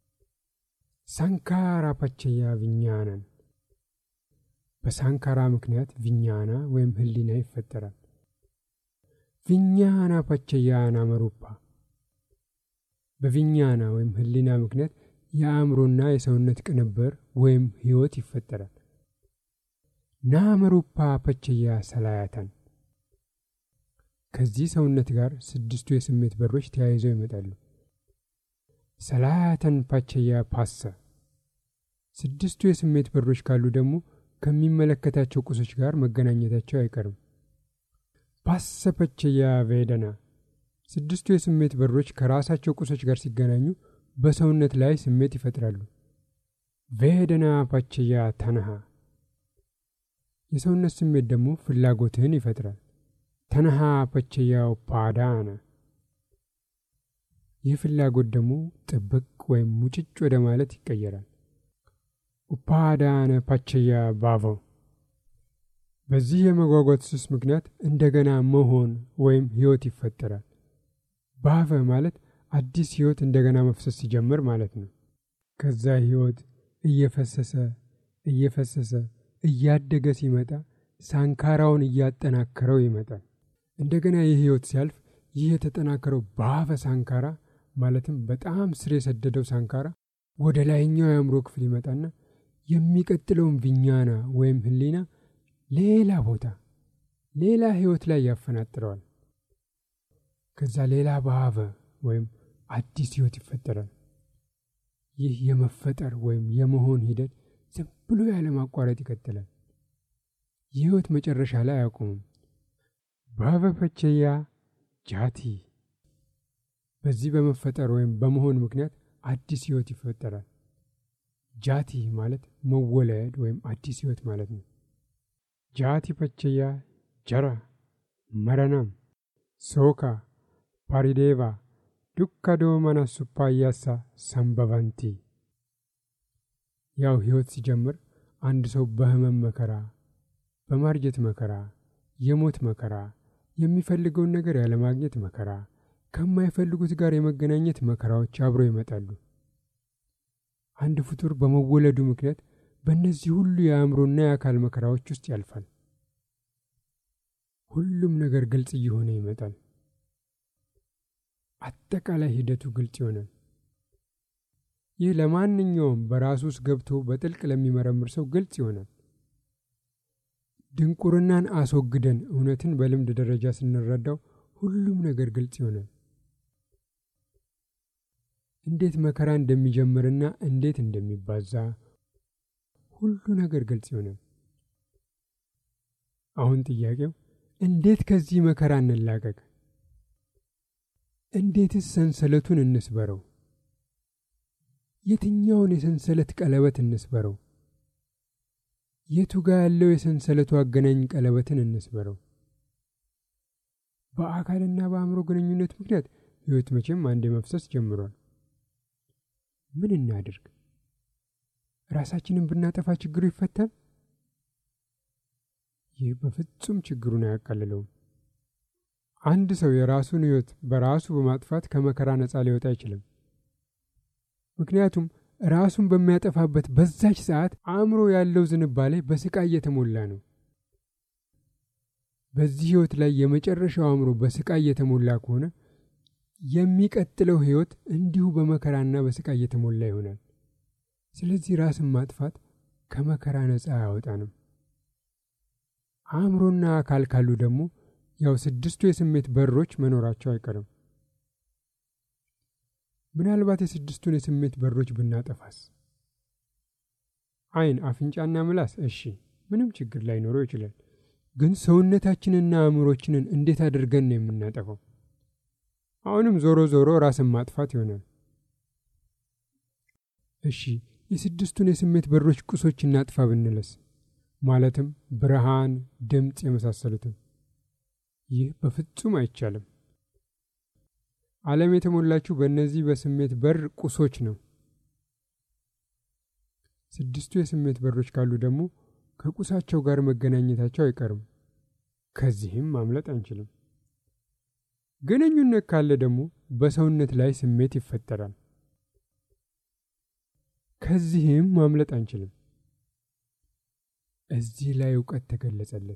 ሳንካራ ፓቸያ ቪኛናን። በሳንካራ ምክንያት ቪኛና ወይም ህሊና ይፈጠራል። ቪኛና ፓቸያና መሩፓ። በቪኛና ወይም ህሊና ምክንያት የአእምሮና የሰውነት ቅንብር ወይም ህይወት ይፈጠራል። ናመሩፓ ፐቸያ ሰላያተን። ከዚህ ሰውነት ጋር ስድስቱ የስሜት በሮች ተያይዘው ይመጣሉ። ሰላያተን ፓቸያ ፓሰ። ስድስቱ የስሜት በሮች ካሉ ደግሞ ከሚመለከታቸው ቁሶች ጋር መገናኘታቸው አይቀርም። ፓሰ ፐቸያ ቬደና። ስድስቱ የስሜት በሮች ከራሳቸው ቁሶች ጋር ሲገናኙ በሰውነት ላይ ስሜት ይፈጥራሉ። ቬደና ፓቸያ ተነሃ። የሰውነት ስሜት ደግሞ ፍላጎትህን ይፈጥራል። ተነሃ ፐቸያው ፓዳነ። ይህ ፍላጎት ደግሞ ጥብቅ ወይም ሙጭጭ ወደ ማለት ይቀየራል። ኡፓዳነ ፓቸያ ባቨው። በዚህ የመጓጓት ሱስ ምክንያት እንደገና መሆን ወይም ህይወት ይፈጠራል። ባቨ ማለት አዲስ ህይወት እንደገና መፍሰስ ሲጀምር ማለት ነው። ከዛ ህይወት እየፈሰሰ እየፈሰሰ እያደገ ሲመጣ ሳንካራውን እያጠናከረው ይመጣል። እንደገና ይህ ህይወት ሲያልፍ ይህ የተጠናከረው በአፈ ሳንካራ ማለትም በጣም ስር የሰደደው ሳንካራ ወደ ላይኛው የአእምሮ ክፍል ይመጣና የሚቀጥለውን ቪኛና ወይም ህሊና ሌላ ቦታ ሌላ ህይወት ላይ ያፈናጥረዋል። ከዛ ሌላ በአፈ ወይም አዲስ ህይወት ይፈጠራል። ይህ የመፈጠር ወይም የመሆን ሂደት ዝም ብሎ ያለማቋረጥ ይቀጥላል። የህይወት መጨረሻ ላይ አያቆምም። በአበፈቸያ ጃቲ በዚህ በመፈጠር ወይም በመሆን ምክንያት አዲስ ህይወት ይፈጠራል። ጃቲ ማለት መወለድ ወይም አዲስ ህይወት ማለት ነው። ጃቲ ፐቸያ ጀራ መረናም ሶካ ፓሪዴቫ ዱካ ዶመና ሱፓያሳ ሰንበቫንቲ ያው ህይወት ሲጀምር አንድ ሰው በህመም መከራ፣ በማርጀት መከራ፣ የሞት መከራ፣ የሚፈልገውን ነገር ያለማግኘት መከራ፣ ከማይፈልጉት ጋር የመገናኘት መከራዎች አብረው ይመጣሉ። አንድ ፍጡር በመወለዱ ምክንያት በእነዚህ ሁሉ የአእምሮና የአካል መከራዎች ውስጥ ያልፋል። ሁሉም ነገር ግልጽ እየሆነ ይመጣል። አጠቃላይ ሂደቱ ግልጽ ይሆናል። ይህ ለማንኛውም በራሱ ውስጥ ገብቶ በጥልቅ ለሚመረምር ሰው ግልጽ ይሆናል። ድንቁርናን አስወግደን እውነትን በልምድ ደረጃ ስንረዳው ሁሉም ነገር ግልጽ ይሆናል። እንዴት መከራ እንደሚጀምርና እንዴት እንደሚባዛ ሁሉ ነገር ግልጽ ይሆናል። አሁን ጥያቄው እንዴት ከዚህ መከራ እንላቀቅ? እንዴትስ ሰንሰለቱን እንስበረው? የትኛውን የሰንሰለት ቀለበት እንስበረው? የቱ ጋ ያለው የሰንሰለቱ አገናኝ ቀለበትን እንስበረው? በአካልና በአእምሮ ግንኙነት ምክንያት ሕይወት መቼም አንዴ መፍሰስ ጀምሯል። ምን እናድርግ? ራሳችንን ብናጠፋ ችግሩ ይፈታል? ይህ በፍጹም ችግሩን አያቃልለውም። አንድ ሰው የራሱን ሕይወት በራሱ በማጥፋት ከመከራ ነፃ ሊወጣ አይችልም። ምክንያቱም ራሱን በሚያጠፋበት በዛች ሰዓት አእምሮ ያለው ዝንባሌ በስቃይ እየተሞላ ነው። በዚህ ሕይወት ላይ የመጨረሻው አእምሮ በስቃይ እየተሞላ ከሆነ የሚቀጥለው ሕይወት እንዲሁ በመከራና በስቃይ እየተሞላ ይሆናል። ስለዚህ ራስን ማጥፋት ከመከራ ነፃ አያወጣንም። አእምሮና አካል ካሉ ደግሞ ያው ስድስቱ የስሜት በሮች መኖራቸው አይቀርም። ምናልባት የስድስቱን የስሜት በሮች ብናጠፋስ? ዓይን፣ አፍንጫና ምላስ እሺ፣ ምንም ችግር ላይኖረው ይችላል። ግን ሰውነታችንና አእምሮችንን እንዴት አድርገን ነው የምናጠፋው? አሁንም ዞሮ ዞሮ ራስን ማጥፋት ይሆናል። እሺ፣ የስድስቱን የስሜት በሮች ቁሶች እናጥፋ ብንለስ? ማለትም ብርሃን፣ ድምፅ የመሳሰሉትን። ይህ በፍጹም አይቻልም። ዓለም የተሞላችው በእነዚህ በስሜት በር ቁሶች ነው። ስድስቱ የስሜት በሮች ካሉ ደግሞ ከቁሳቸው ጋር መገናኘታቸው አይቀርም። ከዚህም ማምለጥ አንችልም። ግንኙነት ካለ ደግሞ በሰውነት ላይ ስሜት ይፈጠራል። ከዚህም ማምለጥ አንችልም። እዚህ ላይ እውቀት ተገለጸለት።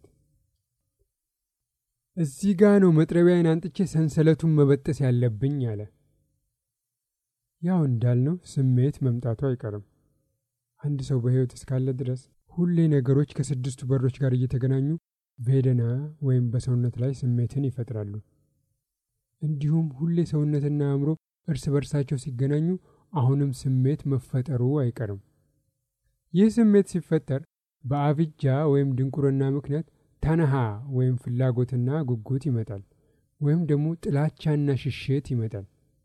እዚህ ጋ ነው መጥረቢያን አንጥቼ ሰንሰለቱን መበጠስ ያለብኝ አለ። ያው እንዳልነው ስሜት መምጣቱ አይቀርም። አንድ ሰው በሕይወት እስካለ ድረስ ሁሌ ነገሮች ከስድስቱ በሮች ጋር እየተገናኙ ቬደና ወይም በሰውነት ላይ ስሜትን ይፈጥራሉ። እንዲሁም ሁሌ ሰውነትና አእምሮ እርስ በርሳቸው ሲገናኙ አሁንም ስሜት መፈጠሩ አይቀርም። ይህ ስሜት ሲፈጠር በአብጃ ወይም ድንቁርና ምክንያት ተነሃ ወይም ፍላጎትና ጉጉት ይመጣል፣ ወይም ደግሞ ጥላቻና ሽሽት ይመጣል።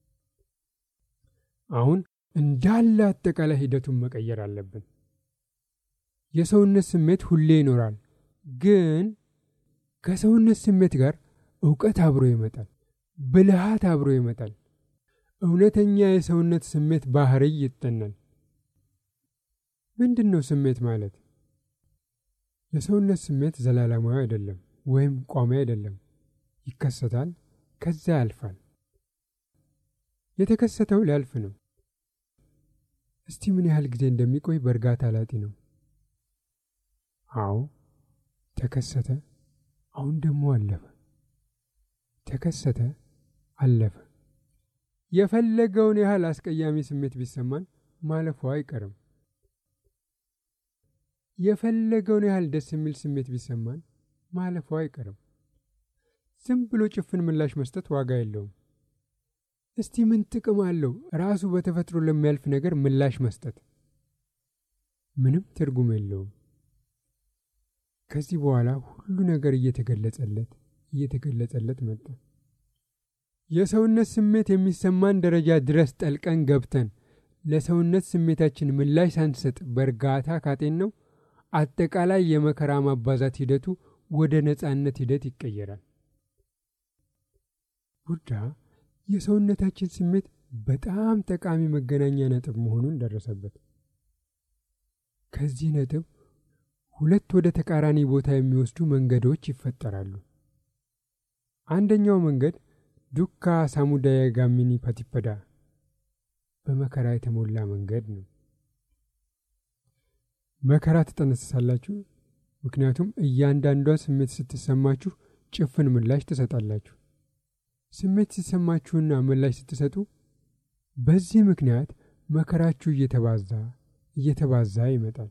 አሁን እንዳለ አጠቃላይ ሂደቱን መቀየር አለብን። የሰውነት ስሜት ሁሌ ይኖራል፣ ግን ከሰውነት ስሜት ጋር እውቀት አብሮ ይመጣል፣ ብልሃት አብሮ ይመጣል። እውነተኛ የሰውነት ስሜት ባህሪ ይጠናል። ምንድን ነው ስሜት ማለት? የሰውነት ስሜት ዘላለማዊ አይደለም ወይም ቋሚ አይደለም። ይከሰታል፣ ከዚያ ያልፋል። የተከሰተው ሊያልፍ ነው። እስቲ ምን ያህል ጊዜ እንደሚቆይ በእርጋታ ላጢ ነው። አዎ ተከሰተ፣ አሁን ደግሞ አለፈ። ተከሰተ፣ አለፈ። የፈለገውን ያህል አስቀያሚ ስሜት ቢሰማን ማለፉ አይቀርም። የፈለገውን ያህል ደስ የሚል ስሜት ቢሰማን ማለፉ አይቀርም። ዝም ብሎ ጭፍን ምላሽ መስጠት ዋጋ የለውም። እስቲ ምን ጥቅም አለው ራሱ በተፈጥሮ ለሚያልፍ ነገር ምላሽ መስጠት? ምንም ትርጉም የለውም። ከዚህ በኋላ ሁሉ ነገር እየተገለጸለት እየተገለጸለት መጣ። የሰውነት ስሜት የሚሰማን ደረጃ ድረስ ጠልቀን ገብተን ለሰውነት ስሜታችን ምላሽ ሳንሰጥ በእርጋታ ካጤን ነው አጠቃላይ የመከራ ማባዛት ሂደቱ ወደ ነጻነት ሂደት ይቀየራል። ቡዳ የሰውነታችን ስሜት በጣም ጠቃሚ መገናኛ ነጥብ መሆኑን ደረሰበት። ከዚህ ነጥብ ሁለት ወደ ተቃራኒ ቦታ የሚወስዱ መንገዶች ይፈጠራሉ። አንደኛው መንገድ ዱካ ሳሙዳየ ጋሚኒ ፓቲፐዳ በመከራ የተሞላ መንገድ ነው። መከራ ትጠነስሳላችሁ፣ ምክንያቱም እያንዳንዷ ስሜት ስትሰማችሁ ጭፍን ምላሽ ትሰጣላችሁ። ስሜት ሲሰማችሁና ምላሽ ስትሰጡ በዚህ ምክንያት መከራችሁ እየተባዛ እየተባዛ ይመጣል።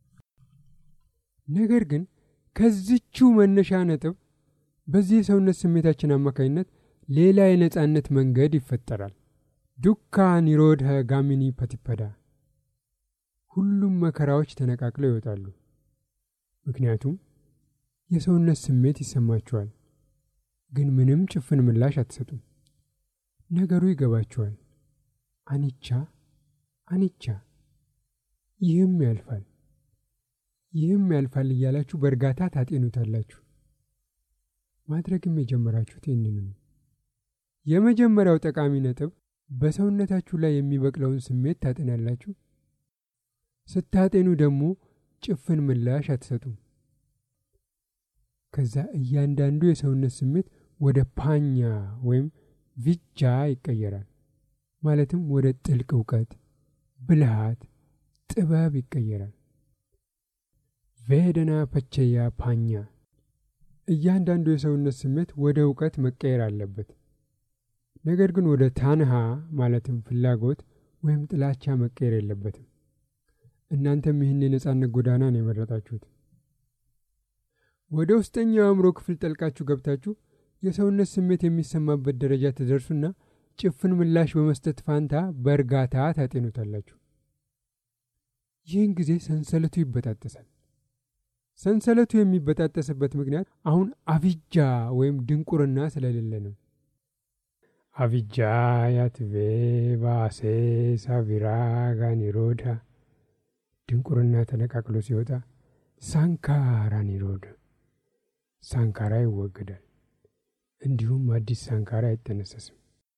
ነገር ግን ከዚችው መነሻ ነጥብ በዚህ የሰውነት ስሜታችን አማካኝነት ሌላ የነጻነት መንገድ ይፈጠራል። ዱካ ኒሮድሀ ጋሚኒ ፐቲፐዳ ሁሉም መከራዎች ተነቃቅለው ይወጣሉ። ምክንያቱም የሰውነት ስሜት ይሰማችኋል፣ ግን ምንም ጭፍን ምላሽ አትሰጡም። ነገሩ ይገባችኋል። አኒቻ አኒቻ፣ ይህም ያልፋል፣ ይህም ያልፋል እያላችሁ በእርጋታ ታጤኑታላችሁ። ማድረግም የጀመራችሁት ይህንኑ ነው። የመጀመሪያው ጠቃሚ ነጥብ በሰውነታችሁ ላይ የሚበቅለውን ስሜት ታጤናላችሁ። ስታጤኑ ደግሞ ጭፍን ምላሽ አትሰጡም። ከዛ እያንዳንዱ የሰውነት ስሜት ወደ ፓኛ ወይም ቪጃ ይቀየራል። ማለትም ወደ ጥልቅ እውቀት፣ ብልሃት፣ ጥበብ ይቀየራል። ቬደና ፐቸያ ፓኛ እያንዳንዱ የሰውነት ስሜት ወደ እውቀት መቀየር አለበት። ነገር ግን ወደ ታንሃ ማለትም ፍላጎት ወይም ጥላቻ መቀየር የለበትም። እናንተም ይህን የነጻነት ጎዳና ነው የመረጣችሁት። ወደ ውስጠኛው አእምሮ ክፍል ጠልቃችሁ ገብታችሁ የሰውነት ስሜት የሚሰማበት ደረጃ ትደርሱና ጭፍን ምላሽ በመስጠት ፋንታ በእርጋታ ታጤኑታላችሁ። ይህን ጊዜ ሰንሰለቱ ይበጣጠሳል። ሰንሰለቱ የሚበጣጠስበት ምክንያት አሁን አቪጃ ወይም ድንቁርና ስለሌለ ነው። አቪጃ ያትቬ ባሴ ሳቪራጋ ኒሮዳ ድንቁርና ተነቃቅሎ ሲወጣ ሳንካራ ኒሮዳ ሳንካራ ይወገዳል። እንዲሁም አዲስ ሳንካራ አይጠነሰስም።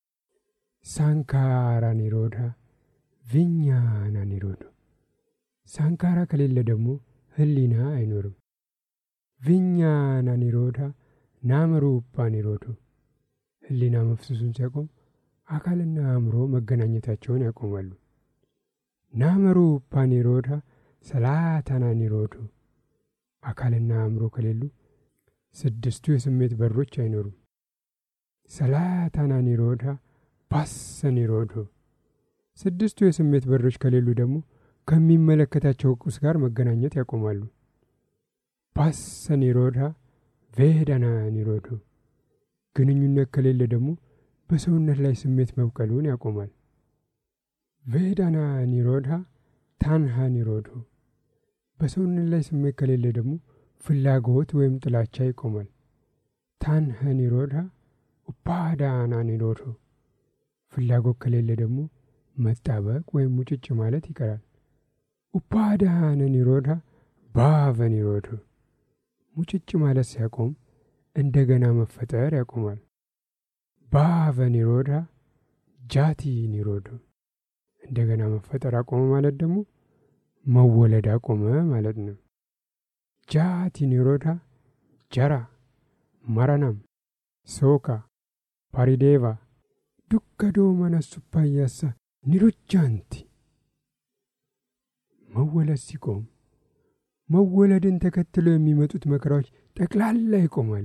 ሳንካራ ኒሮዳ ቪኛና ኒሮዶ ሳንካራ ከሌለ ደግሞ ህሊና አይኖርም። ቪኛና ኒሮዳ ናመሩፓ ኒሮዶ ህሊና መፍሰሱን ሲያቆም አካልና አእምሮ መገናኘታቸውን ያቆማሉ። ናመሩፓ ኒሮዳ ሰላታና ኒሮዶ አካልና አእምሮ ከሌሉ ስድስቱ የስሜት በሮች አይኖሩም። ሰላታና ኒሮዳ ባሰ ኒሮዶ ስድስቱ የስሜት በሮች ከሌሉ ደግሞ ከሚመለከታቸው ቁስ ጋር መገናኘት ያቆማሉ። ባሰ ኒሮዳ ቬዳና ኒሮዶ ግንኙነት ከሌለ ደግሞ በሰውነት ላይ ስሜት መብቀሉን ያቆማል። ቬዳና ኒሮዳ ታንሃ ኒሮዶ በሰውነት ላይ ስሜት ከሌለ ደግሞ ፍላጎት ወይም ጥላቻ ይቆማል። ታንሃ ኒሮዳ ኡፓዳና ኒሮዶ ፍላጎት ከሌለ ደግሞ መጣበቅ ወይም ሙጭጭ ማለት ይቀራል። ኡፓዳነ ኒሮዳ ባቨ ኒሮዶ ሙጭጭ ማለት ሲያቆም እንደገና መፈጠር ያቆማል። ባቨ ኒሮዳ ጃቲ ኒሮዶ እንደገና መፈጠር አቆመ ማለት ደግሞ መወለድ አቆመ ማለት ነው። ጃቲ ኒሮዳ ጀራ መረናም ሶካ ፓሪዴቫ ዱከዶ መነሱፓያሳ ኒሩጃንቲ መወለድ ሲቆም መወለድን ተከትለው የሚመጡት መከራዎች ጠቅላላ ይቆማሉ።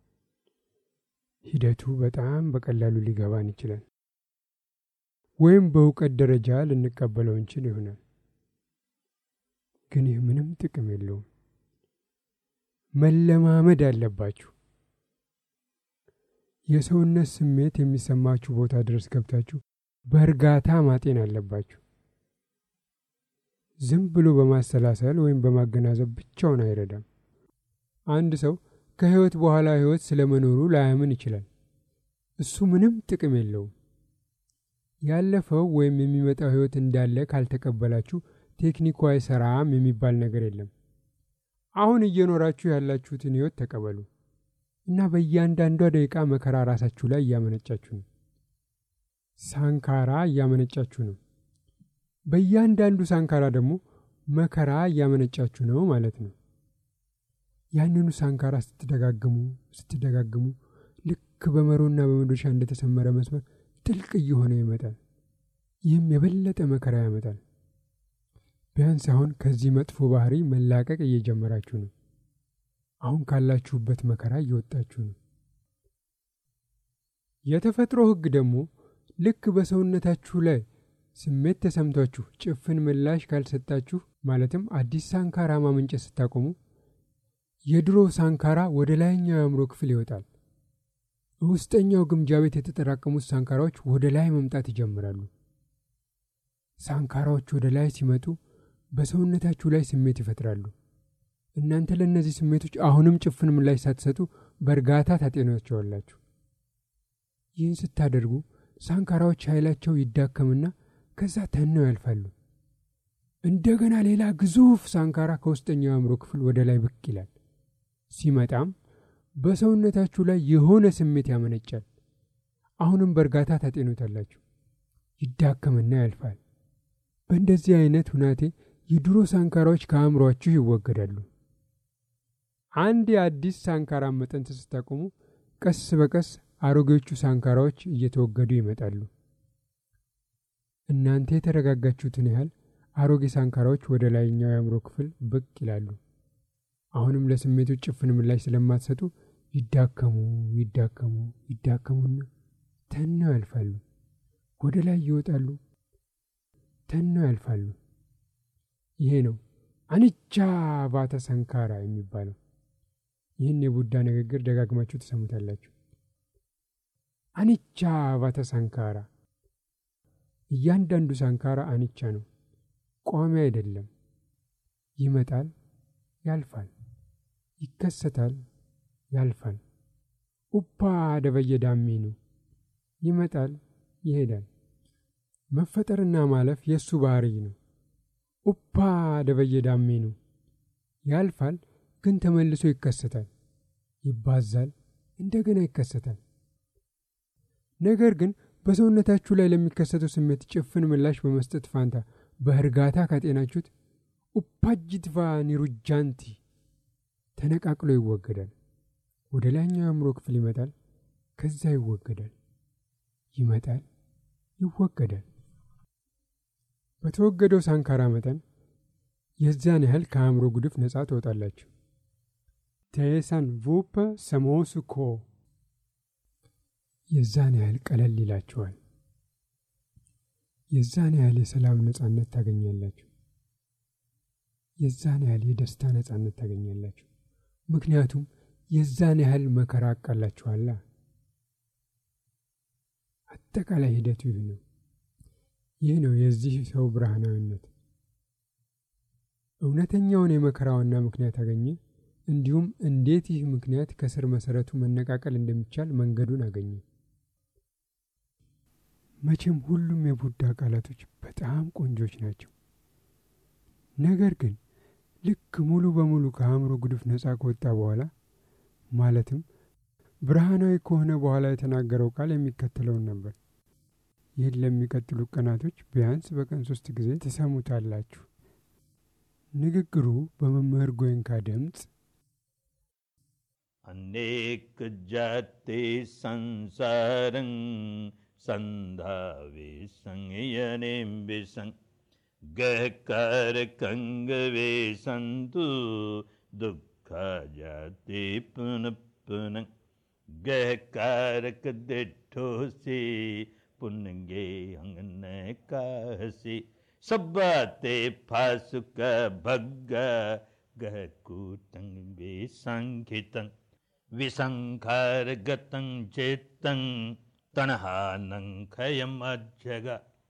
ሂደቱ በጣም በቀላሉ ሊገባን ይችላል፣ ወይም በእውቀት ደረጃ ልንቀበለው እንችል ይሆናል። ግን ይህ ምንም ጥቅም የለውም። መለማመድ አለባችሁ። የሰውነት ስሜት የሚሰማችሁ ቦታ ድረስ ገብታችሁ በእርጋታ ማጤን አለባችሁ። ዝም ብሎ በማሰላሰል ወይም በማገናዘብ ብቻውን አይረዳም። አንድ ሰው ከሕይወት በኋላ ሕይወት ስለመኖሩ ላያምን ይችላል። እሱ ምንም ጥቅም የለውም። ያለፈው ወይም የሚመጣው ሕይወት እንዳለ ካልተቀበላችሁ ቴክኒኩ አይሰራም የሚባል ነገር የለም። አሁን እየኖራችሁ ያላችሁትን ሕይወት ተቀበሉ እና በእያንዳንዷ ደቂቃ መከራ ራሳችሁ ላይ እያመነጫችሁ ነው። ሳንካራ እያመነጫችሁ ነው። በእያንዳንዱ ሳንካራ ደግሞ መከራ እያመነጫችሁ ነው ማለት ነው። ያንኑ ሳንካራ ስትደጋግሙ ስትደጋግሙ ልክ በመሮና በመዶሻ እንደተሰመረ መስመር ጥልቅ እየሆነ ይመጣል። ይህም የበለጠ መከራ ያመጣል። ቢያንስ አሁን ከዚህ መጥፎ ባህሪ መላቀቅ እየጀመራችሁ ነው። አሁን ካላችሁበት መከራ እየወጣችሁ ነው። የተፈጥሮ ሕግ ደግሞ ልክ በሰውነታችሁ ላይ ስሜት ተሰምቷችሁ ጭፍን ምላሽ ካልሰጣችሁ ማለትም አዲስ ሳንካራ ማመንጨት ስታቆሙ የድሮ ሳንካራ ወደ ላይኛው የአእምሮ ክፍል ይወጣል። ውስጠኛው ግምጃ ቤት የተጠራቀሙት ሳንካራዎች ወደ ላይ መምጣት ይጀምራሉ። ሳንካራዎች ወደ ላይ ሲመጡ በሰውነታችሁ ላይ ስሜት ይፈጥራሉ። እናንተ ለእነዚህ ስሜቶች አሁንም ጭፍን ምላሽ ሳትሰጡ በእርጋታ ታጤኗቸዋላችሁ። ይህን ስታደርጉ ሳንካራዎች ኃይላቸው ይዳከምና ከዛ ተነው ያልፋሉ። እንደገና ሌላ ግዙፍ ሳንካራ ከውስጠኛው አእምሮ ክፍል ወደ ላይ ብቅ ይላል። ሲመጣም በሰውነታችሁ ላይ የሆነ ስሜት ያመነጫል። አሁንም በእርጋታ ታጤኑታላችሁ። ይዳከምና ያልፋል። በእንደዚህ አይነት ሁናቴ የድሮ ሳንካራዎች ከአእምሯችሁ ይወገዳሉ። አንድ የአዲስ ሳንካራ መጠን ስታቆሙ ቀስ በቀስ አሮጌዎቹ ሳንካራዎች እየተወገዱ ይመጣሉ። እናንተ የተረጋጋችሁትን ያህል አሮጌ ሳንካራዎች ወደ ላይኛው የአእምሮ ክፍል ብቅ ይላሉ። አሁንም ለስሜቶች ጭፍን ምላሽ ስለማትሰጡ ይዳከሙ ይዳከሙ ይዳከሙና ተነው ያልፋሉ። ወደ ላይ ይወጣሉ፣ ተነው ያልፋሉ። ይሄ ነው አኒቻ ባተ ሰንካራ የሚባለው። ይህን የቡዳ ንግግር ደጋግማችሁ ትሰሙታላችሁ። አኒቻ ባተ ሳንካራ። እያንዳንዱ ሳንካራ አኒቻ ነው፣ ቋሚ አይደለም። ይመጣል፣ ያልፋል፣ ይከሰታል፣ ያልፋል። ኡፓ ደበየ ዳሚኑ ይመጣል፣ ይሄዳል። መፈጠርና ማለፍ የእሱ ባህርይ ነው። ኡፓ ደበየ ዳሚኑ ያልፋል፣ ግን ተመልሶ ይከሰታል፣ ይባዛል፣ እንደገና ይከሰታል። ነገር ግን በሰውነታችሁ ላይ ለሚከሰተው ስሜት ጭፍን ምላሽ በመስጠት ፋንታ በእርጋታ ካጤናችሁት ኡፓጅትቫ ኒሩጃንቲ ተነቃቅሎ ይወገዳል። ወደ ላይኛው የአእምሮ ክፍል ይመጣል፣ ከዛ ይወገዳል፣ ይመጣል፣ ይወገዳል። በተወገደው ሳንካራ መጠን የዚያን ያህል ከአእምሮ ጉድፍ ነጻ ትወጣላችሁ። ቴሳን ቡፐ ሰሞሱኮ የዛን ያህል ቀለል ይላችኋል። የዛን ያህል የሰላም ነጻነት ታገኛላችሁ። የዛን ያህል የደስታ ነጻነት ታገኛላችሁ። ምክንያቱም የዛን ያህል መከራ አቃላችኋላ። አጠቃላይ ሂደቱ ይህ ነው። ይህ ነው የዚህ ሰው ብርሃናዊነት። እውነተኛውን የመከራ ዋና ምክንያት አገኘ። እንዲሁም እንዴት ይህ ምክንያት ከስር መሰረቱ መነቃቀል እንደሚቻል መንገዱን አገኘ። መቼም ሁሉም የቡዳ ቃላቶች በጣም ቆንጆች ናቸው። ነገር ግን ልክ ሙሉ በሙሉ ከአእምሮ ጉድፍ ነጻ ከወጣ በኋላ ማለትም ብርሃናዊ ከሆነ በኋላ የተናገረው ቃል የሚከተለውን ነበር። ይህን ለሚቀጥሉ ቀናቶች ቢያንስ በቀን ሶስት ጊዜ ትሰሙታላችሁ። ንግግሩ በመምህር ጎይንካ ድምፅ अनेक जाति संसारं संधावे संयने विसं गहकार कंग वे संतु दुख जाते पुन पुन गहकारक दिठो से पुनगे अंगन कहसी सब्बाते फासुक भग्ग गहकूटंग वे संखितं विसंखार गतं चेतं तणहानं खयमज्जग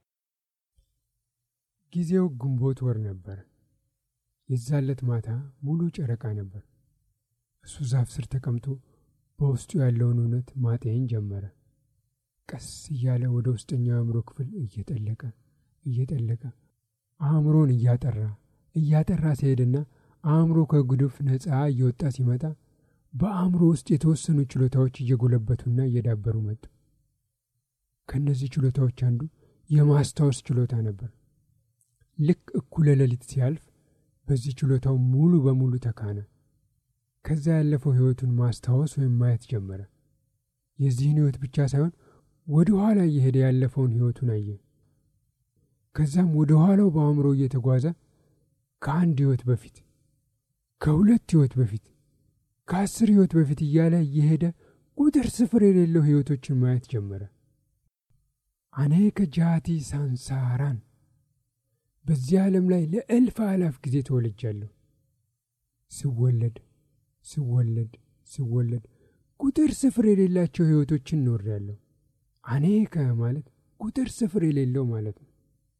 ጊዜው ግንቦት ወር ነበር። የዛለት ማታ ሙሉ ጨረቃ ነበር። እሱ ዛፍ ስር ተቀምጦ በውስጡ ያለውን እውነት ማጤን ጀመረ። ቀስ እያለ ወደ ውስጠኛው አእምሮ ክፍል እየጠለቀ እየጠለቀ አእምሮን እያጠራ እያጠራ ሲሄድና አእምሮ ከጉድፍ ነፃ እየወጣ ሲመጣ በአእምሮ ውስጥ የተወሰኑ ችሎታዎች እየጎለበቱና እየዳበሩ መጡ። ከእነዚህ ችሎታዎች አንዱ የማስታወስ ችሎታ ነበር። ልክ እኩለ ሌሊት ሲያልፍ በዚህ ችሎታው ሙሉ በሙሉ ተካነ። ከዛ ያለፈው ሕይወቱን ማስታወስ ወይም ማየት ጀመረ። የዚህን ሕይወት ብቻ ሳይሆን ወደ ኋላ እየሄደ ያለፈውን ሕይወቱን አየ። ከዛም ወደ ኋላው በአእምሮ እየተጓዘ ከአንድ ሕይወት በፊት፣ ከሁለት ሕይወት በፊት፣ ከአስር ሕይወት በፊት እያለ እየሄደ ቁጥር ስፍር የሌለው ሕይወቶችን ማየት ጀመረ። አኔከ ጃቲ ሳንሳራን በዚህ ዓለም ላይ ለእልፍ አላፍ ጊዜ ተወልጃለሁ። ስወለድ ስወለድ ስወለድ ቁጥር ስፍር የሌላቸው ሕይወቶችን ኖሬያለሁ። አኔከ ማለት ቁጥር ስፍር የሌለው ማለት ነው።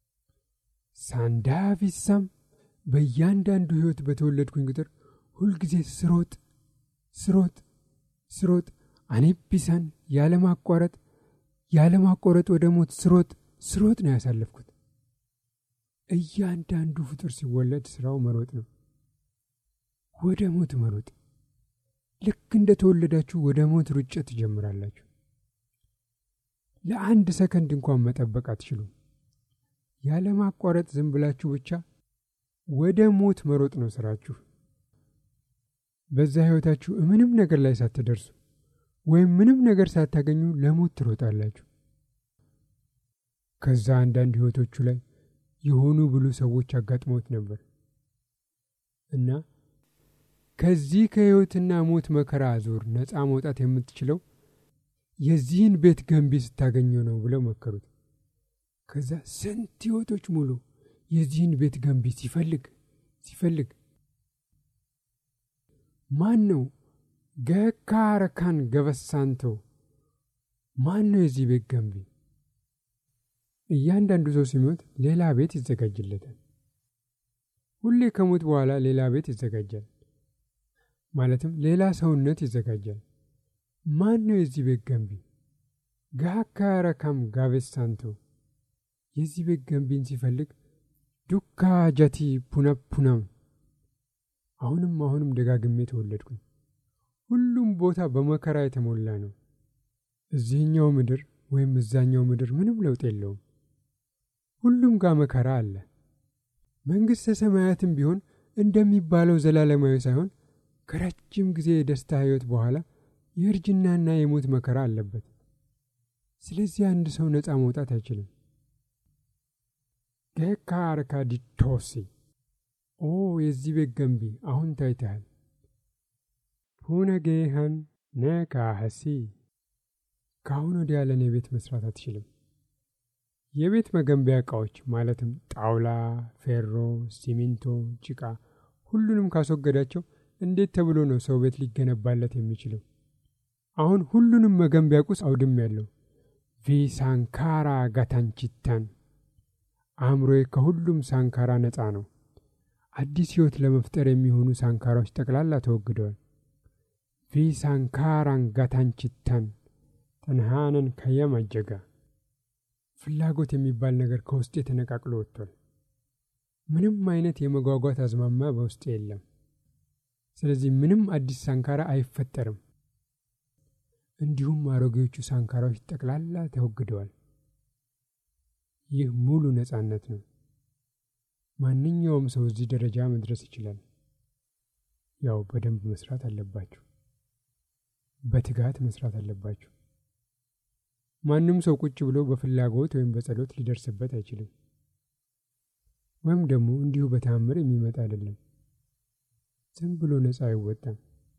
ሳንዳፊሳም በእያንዳንዱ ሕይወት በተወለድኩኝ ቁጥር ሁልጊዜ ስሮጥ ስሮጥ ስሮጥ አኔቢሳን ያለማቋረጥ ያለማቋረጥ ወደ ሞት ስሮጥ ስሮጥ ነው ያሳለፍኩት። እያንዳንዱ ፍጡር ሲወለድ ስራው መሮጥ ነው። ወደ ሞት መሮጥ። ልክ እንደ ተወለዳችሁ ወደ ሞት ሩጫ ትጀምራላችሁ። ለአንድ ሰከንድ እንኳን መጠበቅ አትችሉም። ያለማቋረጥ ዝም ብላችሁ ብቻ ወደ ሞት መሮጥ ነው ስራችሁ። በዛ ሕይወታችሁ ምንም ነገር ላይ ሳትደርሱ ወይም ምንም ነገር ሳታገኙ ለሞት ትሮጣላችሁ። ከዛ አንዳንድ ሕይወቶቹ ላይ የሆኑ ብሉ ሰዎች አጋጥመውት ነበር እና ከዚህ ከሕይወትና ሞት መከራ ዙር ነፃ መውጣት የምትችለው የዚህን ቤት ገንቢ ስታገኘው ነው ብለው መከሩት። ከዛ ስንት ሕይወቶች ሙሉ የዚህን ቤት ገንቢ ሲፈልግ ሲፈልግ ማን ነው ገካረካን ገበሳንቶ ማን ነው የዚህ ቤት ገንቢ? እያንዳንዱ ሰው ሲሞት ሌላ ቤት ይዘጋጅለታል። ሁሌ ከሞት በኋላ ሌላ ቤት ይዘጋጃል። ማለትም ሌላ ሰውነት ይዘጋጃል። ማን ነው የዚህ ቤት ገንቢ? ጋካረካም ጋቤሳንቶ የዚህ ቤት ገንቢን ሲፈልግ ዱካ ጀቲ ፑነፑናም አሁንም አሁንም ደጋግሜ ተወለድኩኝ። ሁሉም ቦታ በመከራ የተሞላ ነው። እዚህኛው ምድር ወይም እዛኛው ምድር ምንም ለውጥ የለውም። ሁሉም ጋር መከራ አለ። መንግሥተ ሰማያትም ቢሆን እንደሚባለው ዘላለማዊ ሳይሆን ከረጅም ጊዜ የደስታ ሕይወት በኋላ የእርጅናና የሞት መከራ አለበት። ስለዚህ አንድ ሰው ነፃ መውጣት አይችልም። ገካ አርካ ዲቶሲ ኦ የዚህ ቤት ገንቢ አሁን ታይተሃል። ፑነጌሃን ነካሀሲ ከአሁን ወዲያ ለእኔ ቤት መስራት አትችልም። የቤት መገንቢያ ዕቃዎች ማለትም ጣውላ፣ ፌሮ፣ ሲሚንቶ፣ ጭቃ ሁሉንም ካስወገዳቸው እንዴት ተብሎ ነው ሰው ቤት ሊገነባለት የሚችለው? አሁን ሁሉንም መገንቢያ ቁስ አውድም ያለው ቪሳንካራ ጋታንቺታን አእምሮዬ ከሁሉም ሳንካራ ነፃ ነው። አዲስ ሕይወት ለመፍጠር የሚሆኑ ሳንካራዎች ጠቅላላ ተወግደዋል። ቪሳንካራን ጋታንቺታን ተንሃነን ከየም አጀጋ ፍላጎት የሚባል ነገር ከውስጤ ተነቃቅሎ ወጥቷል። ምንም አይነት የመጓጓት አዝማማ በውስጤ የለም። ስለዚህ ምንም አዲስ ሳንካራ አይፈጠርም። እንዲሁም አሮጌዎቹ ሳንካራዎች ጠቅላላ ተወግደዋል። ይህ ሙሉ ነጻነት ነው። ማንኛውም ሰው እዚህ ደረጃ መድረስ ይችላል። ያው በደንብ መስራት አለባችሁ። በትጋት መስራት አለባችሁ። ማንም ሰው ቁጭ ብሎ በፍላጎት ወይም በጸሎት ሊደርስበት አይችልም። ወይም ደግሞ እንዲሁ በተአምር የሚመጣ አይደለም። ዝም ብሎ ነፃ አይወጣም።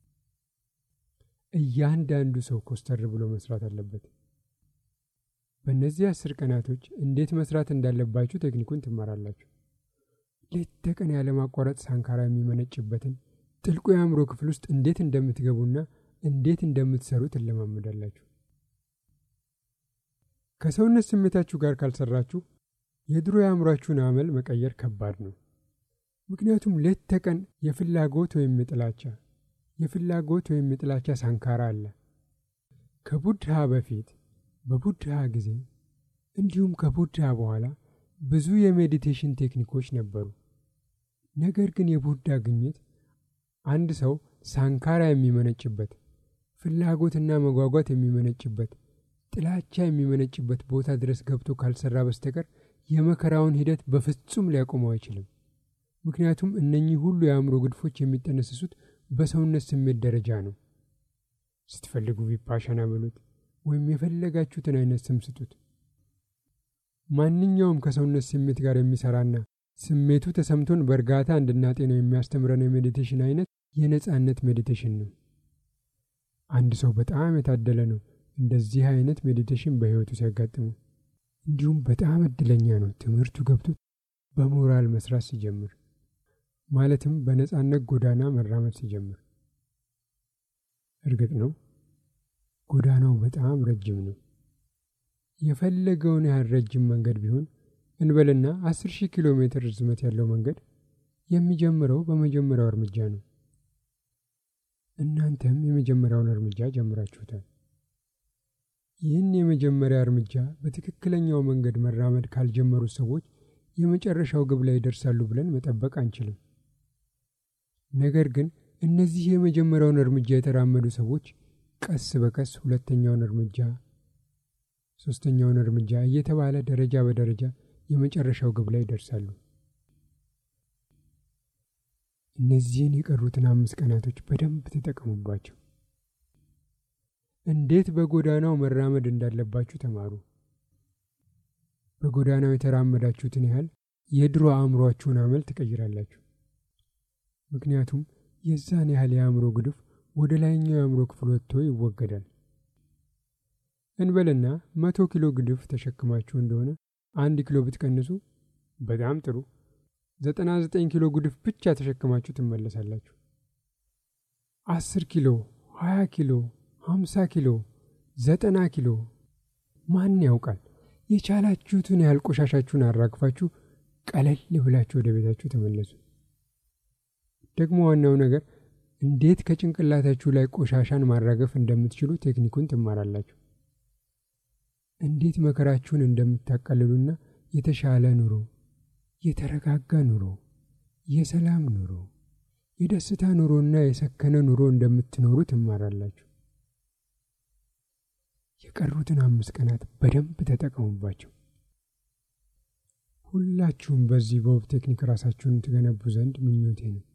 እያንዳንዱ ሰው ኮስተር ብሎ መስራት አለበት። በእነዚህ አስር ቀናቶች እንዴት መስራት እንዳለባችሁ ቴክኒኩን ትማራላችሁ። ሌት ተቀን ያለማቋረጥ ሳንካራ የሚመነጭበትን ጥልቁ የአእምሮ ክፍል ውስጥ እንዴት እንደምትገቡና እንዴት እንደምትሰሩ ትለማመዳላችሁ። ከሰውነት ስሜታችሁ ጋር ካልሰራችሁ የድሮ የአእምሯችሁን አመል መቀየር ከባድ ነው። ምክንያቱም ሌት ተቀን የፍላጎት ወይም የጥላቻ የፍላጎት ወይም የጥላቻ ሳንካራ አለ። ከቡድሃ በፊት በቡድሃ ጊዜ እንዲሁም ከቡድሃ በኋላ ብዙ የሜዲቴሽን ቴክኒኮች ነበሩ። ነገር ግን የቡድሃ ግኝት አንድ ሰው ሳንካራ የሚመነጭበት፣ ፍላጎትና መጓጓት የሚመነጭበት፣ ጥላቻ የሚመነጭበት ቦታ ድረስ ገብቶ ካልሰራ በስተቀር የመከራውን ሂደት በፍጹም ሊያቆመው አይችልም። ምክንያቱም እነኚህ ሁሉ የአእምሮ ግድፎች የሚጠነስሱት በሰውነት ስሜት ደረጃ ነው። ስትፈልጉ ቪፓሻና በሉት ወይም የፈለጋችሁትን አይነት ስም ስጡት። ማንኛውም ከሰውነት ስሜት ጋር የሚሰራና ስሜቱ ተሰምቶን በእርጋታ እንድናጤነው የሚያስተምረን የሜዲቴሽን አይነት የነጻነት ሜዲቴሽን ነው። አንድ ሰው በጣም የታደለ ነው እንደዚህ አይነት ሜዲቴሽን በሕይወቱ ሲያጋጥሙ። እንዲሁም በጣም እድለኛ ነው ትምህርቱ ገብቶት በሞራል መስራት ሲጀምር፣ ማለትም በነጻነት ጎዳና መራመድ ሲጀምር። እርግጥ ነው ጎዳናው በጣም ረጅም ነው። የፈለገውን ያህል ረጅም መንገድ ቢሆን እንበልና አስር ሺህ ኪሎ ሜትር ርዝመት ያለው መንገድ የሚጀምረው በመጀመሪያው እርምጃ ነው። እናንተም የመጀመሪያውን እርምጃ ጀምራችሁታል። ይህን የመጀመሪያ እርምጃ በትክክለኛው መንገድ መራመድ ካልጀመሩት ሰዎች የመጨረሻው ግብ ላይ ይደርሳሉ ብለን መጠበቅ አንችልም። ነገር ግን እነዚህ የመጀመሪያውን እርምጃ የተራመዱ ሰዎች ቀስ በቀስ ሁለተኛውን እርምጃ፣ ሶስተኛውን እርምጃ እየተባለ ደረጃ በደረጃ የመጨረሻው ግብ ላይ ይደርሳሉ። እነዚህን የቀሩትን አምስት ቀናቶች በደንብ ተጠቀሙባቸው። እንዴት በጎዳናው መራመድ እንዳለባችሁ ተማሩ። በጎዳናው የተራመዳችሁትን ያህል የድሮ አእምሯችሁን አመል ትቀይራላችሁ። ምክንያቱም የዛን ያህል የአእምሮ ግድፍ ወደ ላይኛው የአእምሮ ክፍል ወጥቶ ይወገዳል። እንበልና መቶ ኪሎ ግድፍ ተሸክማችሁ እንደሆነ አንድ ኪሎ ብትቀንሱ በጣም ጥሩ፣ ዘጠና ዘጠኝ ኪሎ ግድፍ ብቻ ተሸክማችሁ ትመለሳላችሁ። አስር ኪሎ፣ ሀያ ኪሎ፣ ሀምሳ ኪሎ፣ ዘጠና ኪሎ ማን ያውቃል? የቻላችሁትን ያህል ቆሻሻችሁን አራግፋችሁ ቀለል ብላችሁ ወደ ቤታችሁ ተመለሱ። ደግሞ ዋናው ነገር እንዴት ከጭንቅላታችሁ ላይ ቆሻሻን ማራገፍ እንደምትችሉ ቴክኒኩን ትማራላችሁ። እንዴት መከራችሁን እንደምታቃልሉና የተሻለ ኑሮ፣ የተረጋጋ ኑሮ፣ የሰላም ኑሮ፣ የደስታ ኑሮና የሰከነ ኑሮ እንደምትኖሩ ትማራላችሁ። የቀሩትን አምስት ቀናት በደንብ ተጠቀሙባቸው። ሁላችሁም በዚህ በውብ ቴክኒክ ራሳችሁን ትገነቡ ዘንድ ምኞቴ ነው።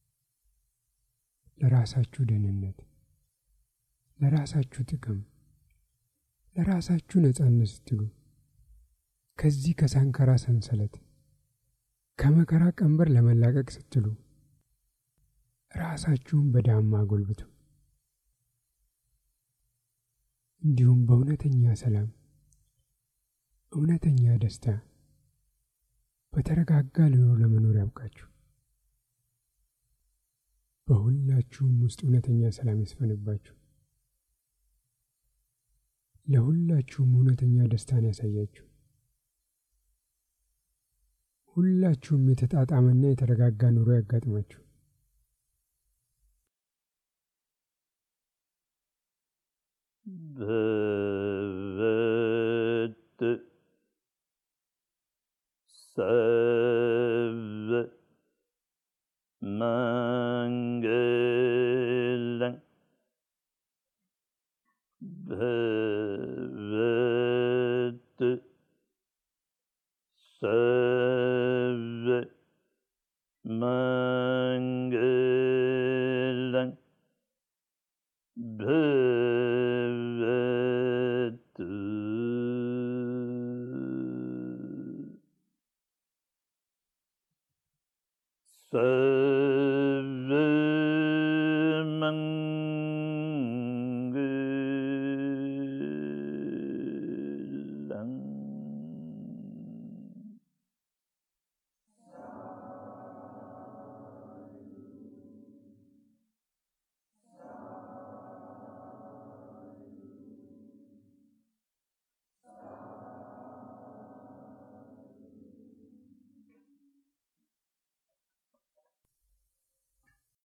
ለራሳችሁ ደህንነት፣ ለራሳችሁ ጥቅም፣ ለራሳችሁ ነጻነት ስትሉ ከዚህ ከሳንካራ ሰንሰለት ከመከራ ቀንበር ለመላቀቅ ስትሉ ራሳችሁን በዳማ አጎልብቱ። እንዲሁም በእውነተኛ ሰላም፣ እውነተኛ ደስታ፣ በተረጋጋ ኑሮ ለመኖር ያብቃችሁ። በሁላችሁም ውስጥ እውነተኛ ሰላም ይስፈንባችሁ። ለሁላችሁም እውነተኛ ደስታን ያሳያችሁ። ሁላችሁም የተጣጣመና የተረጋጋ ኑሮ ያጋጥማችሁ። ብ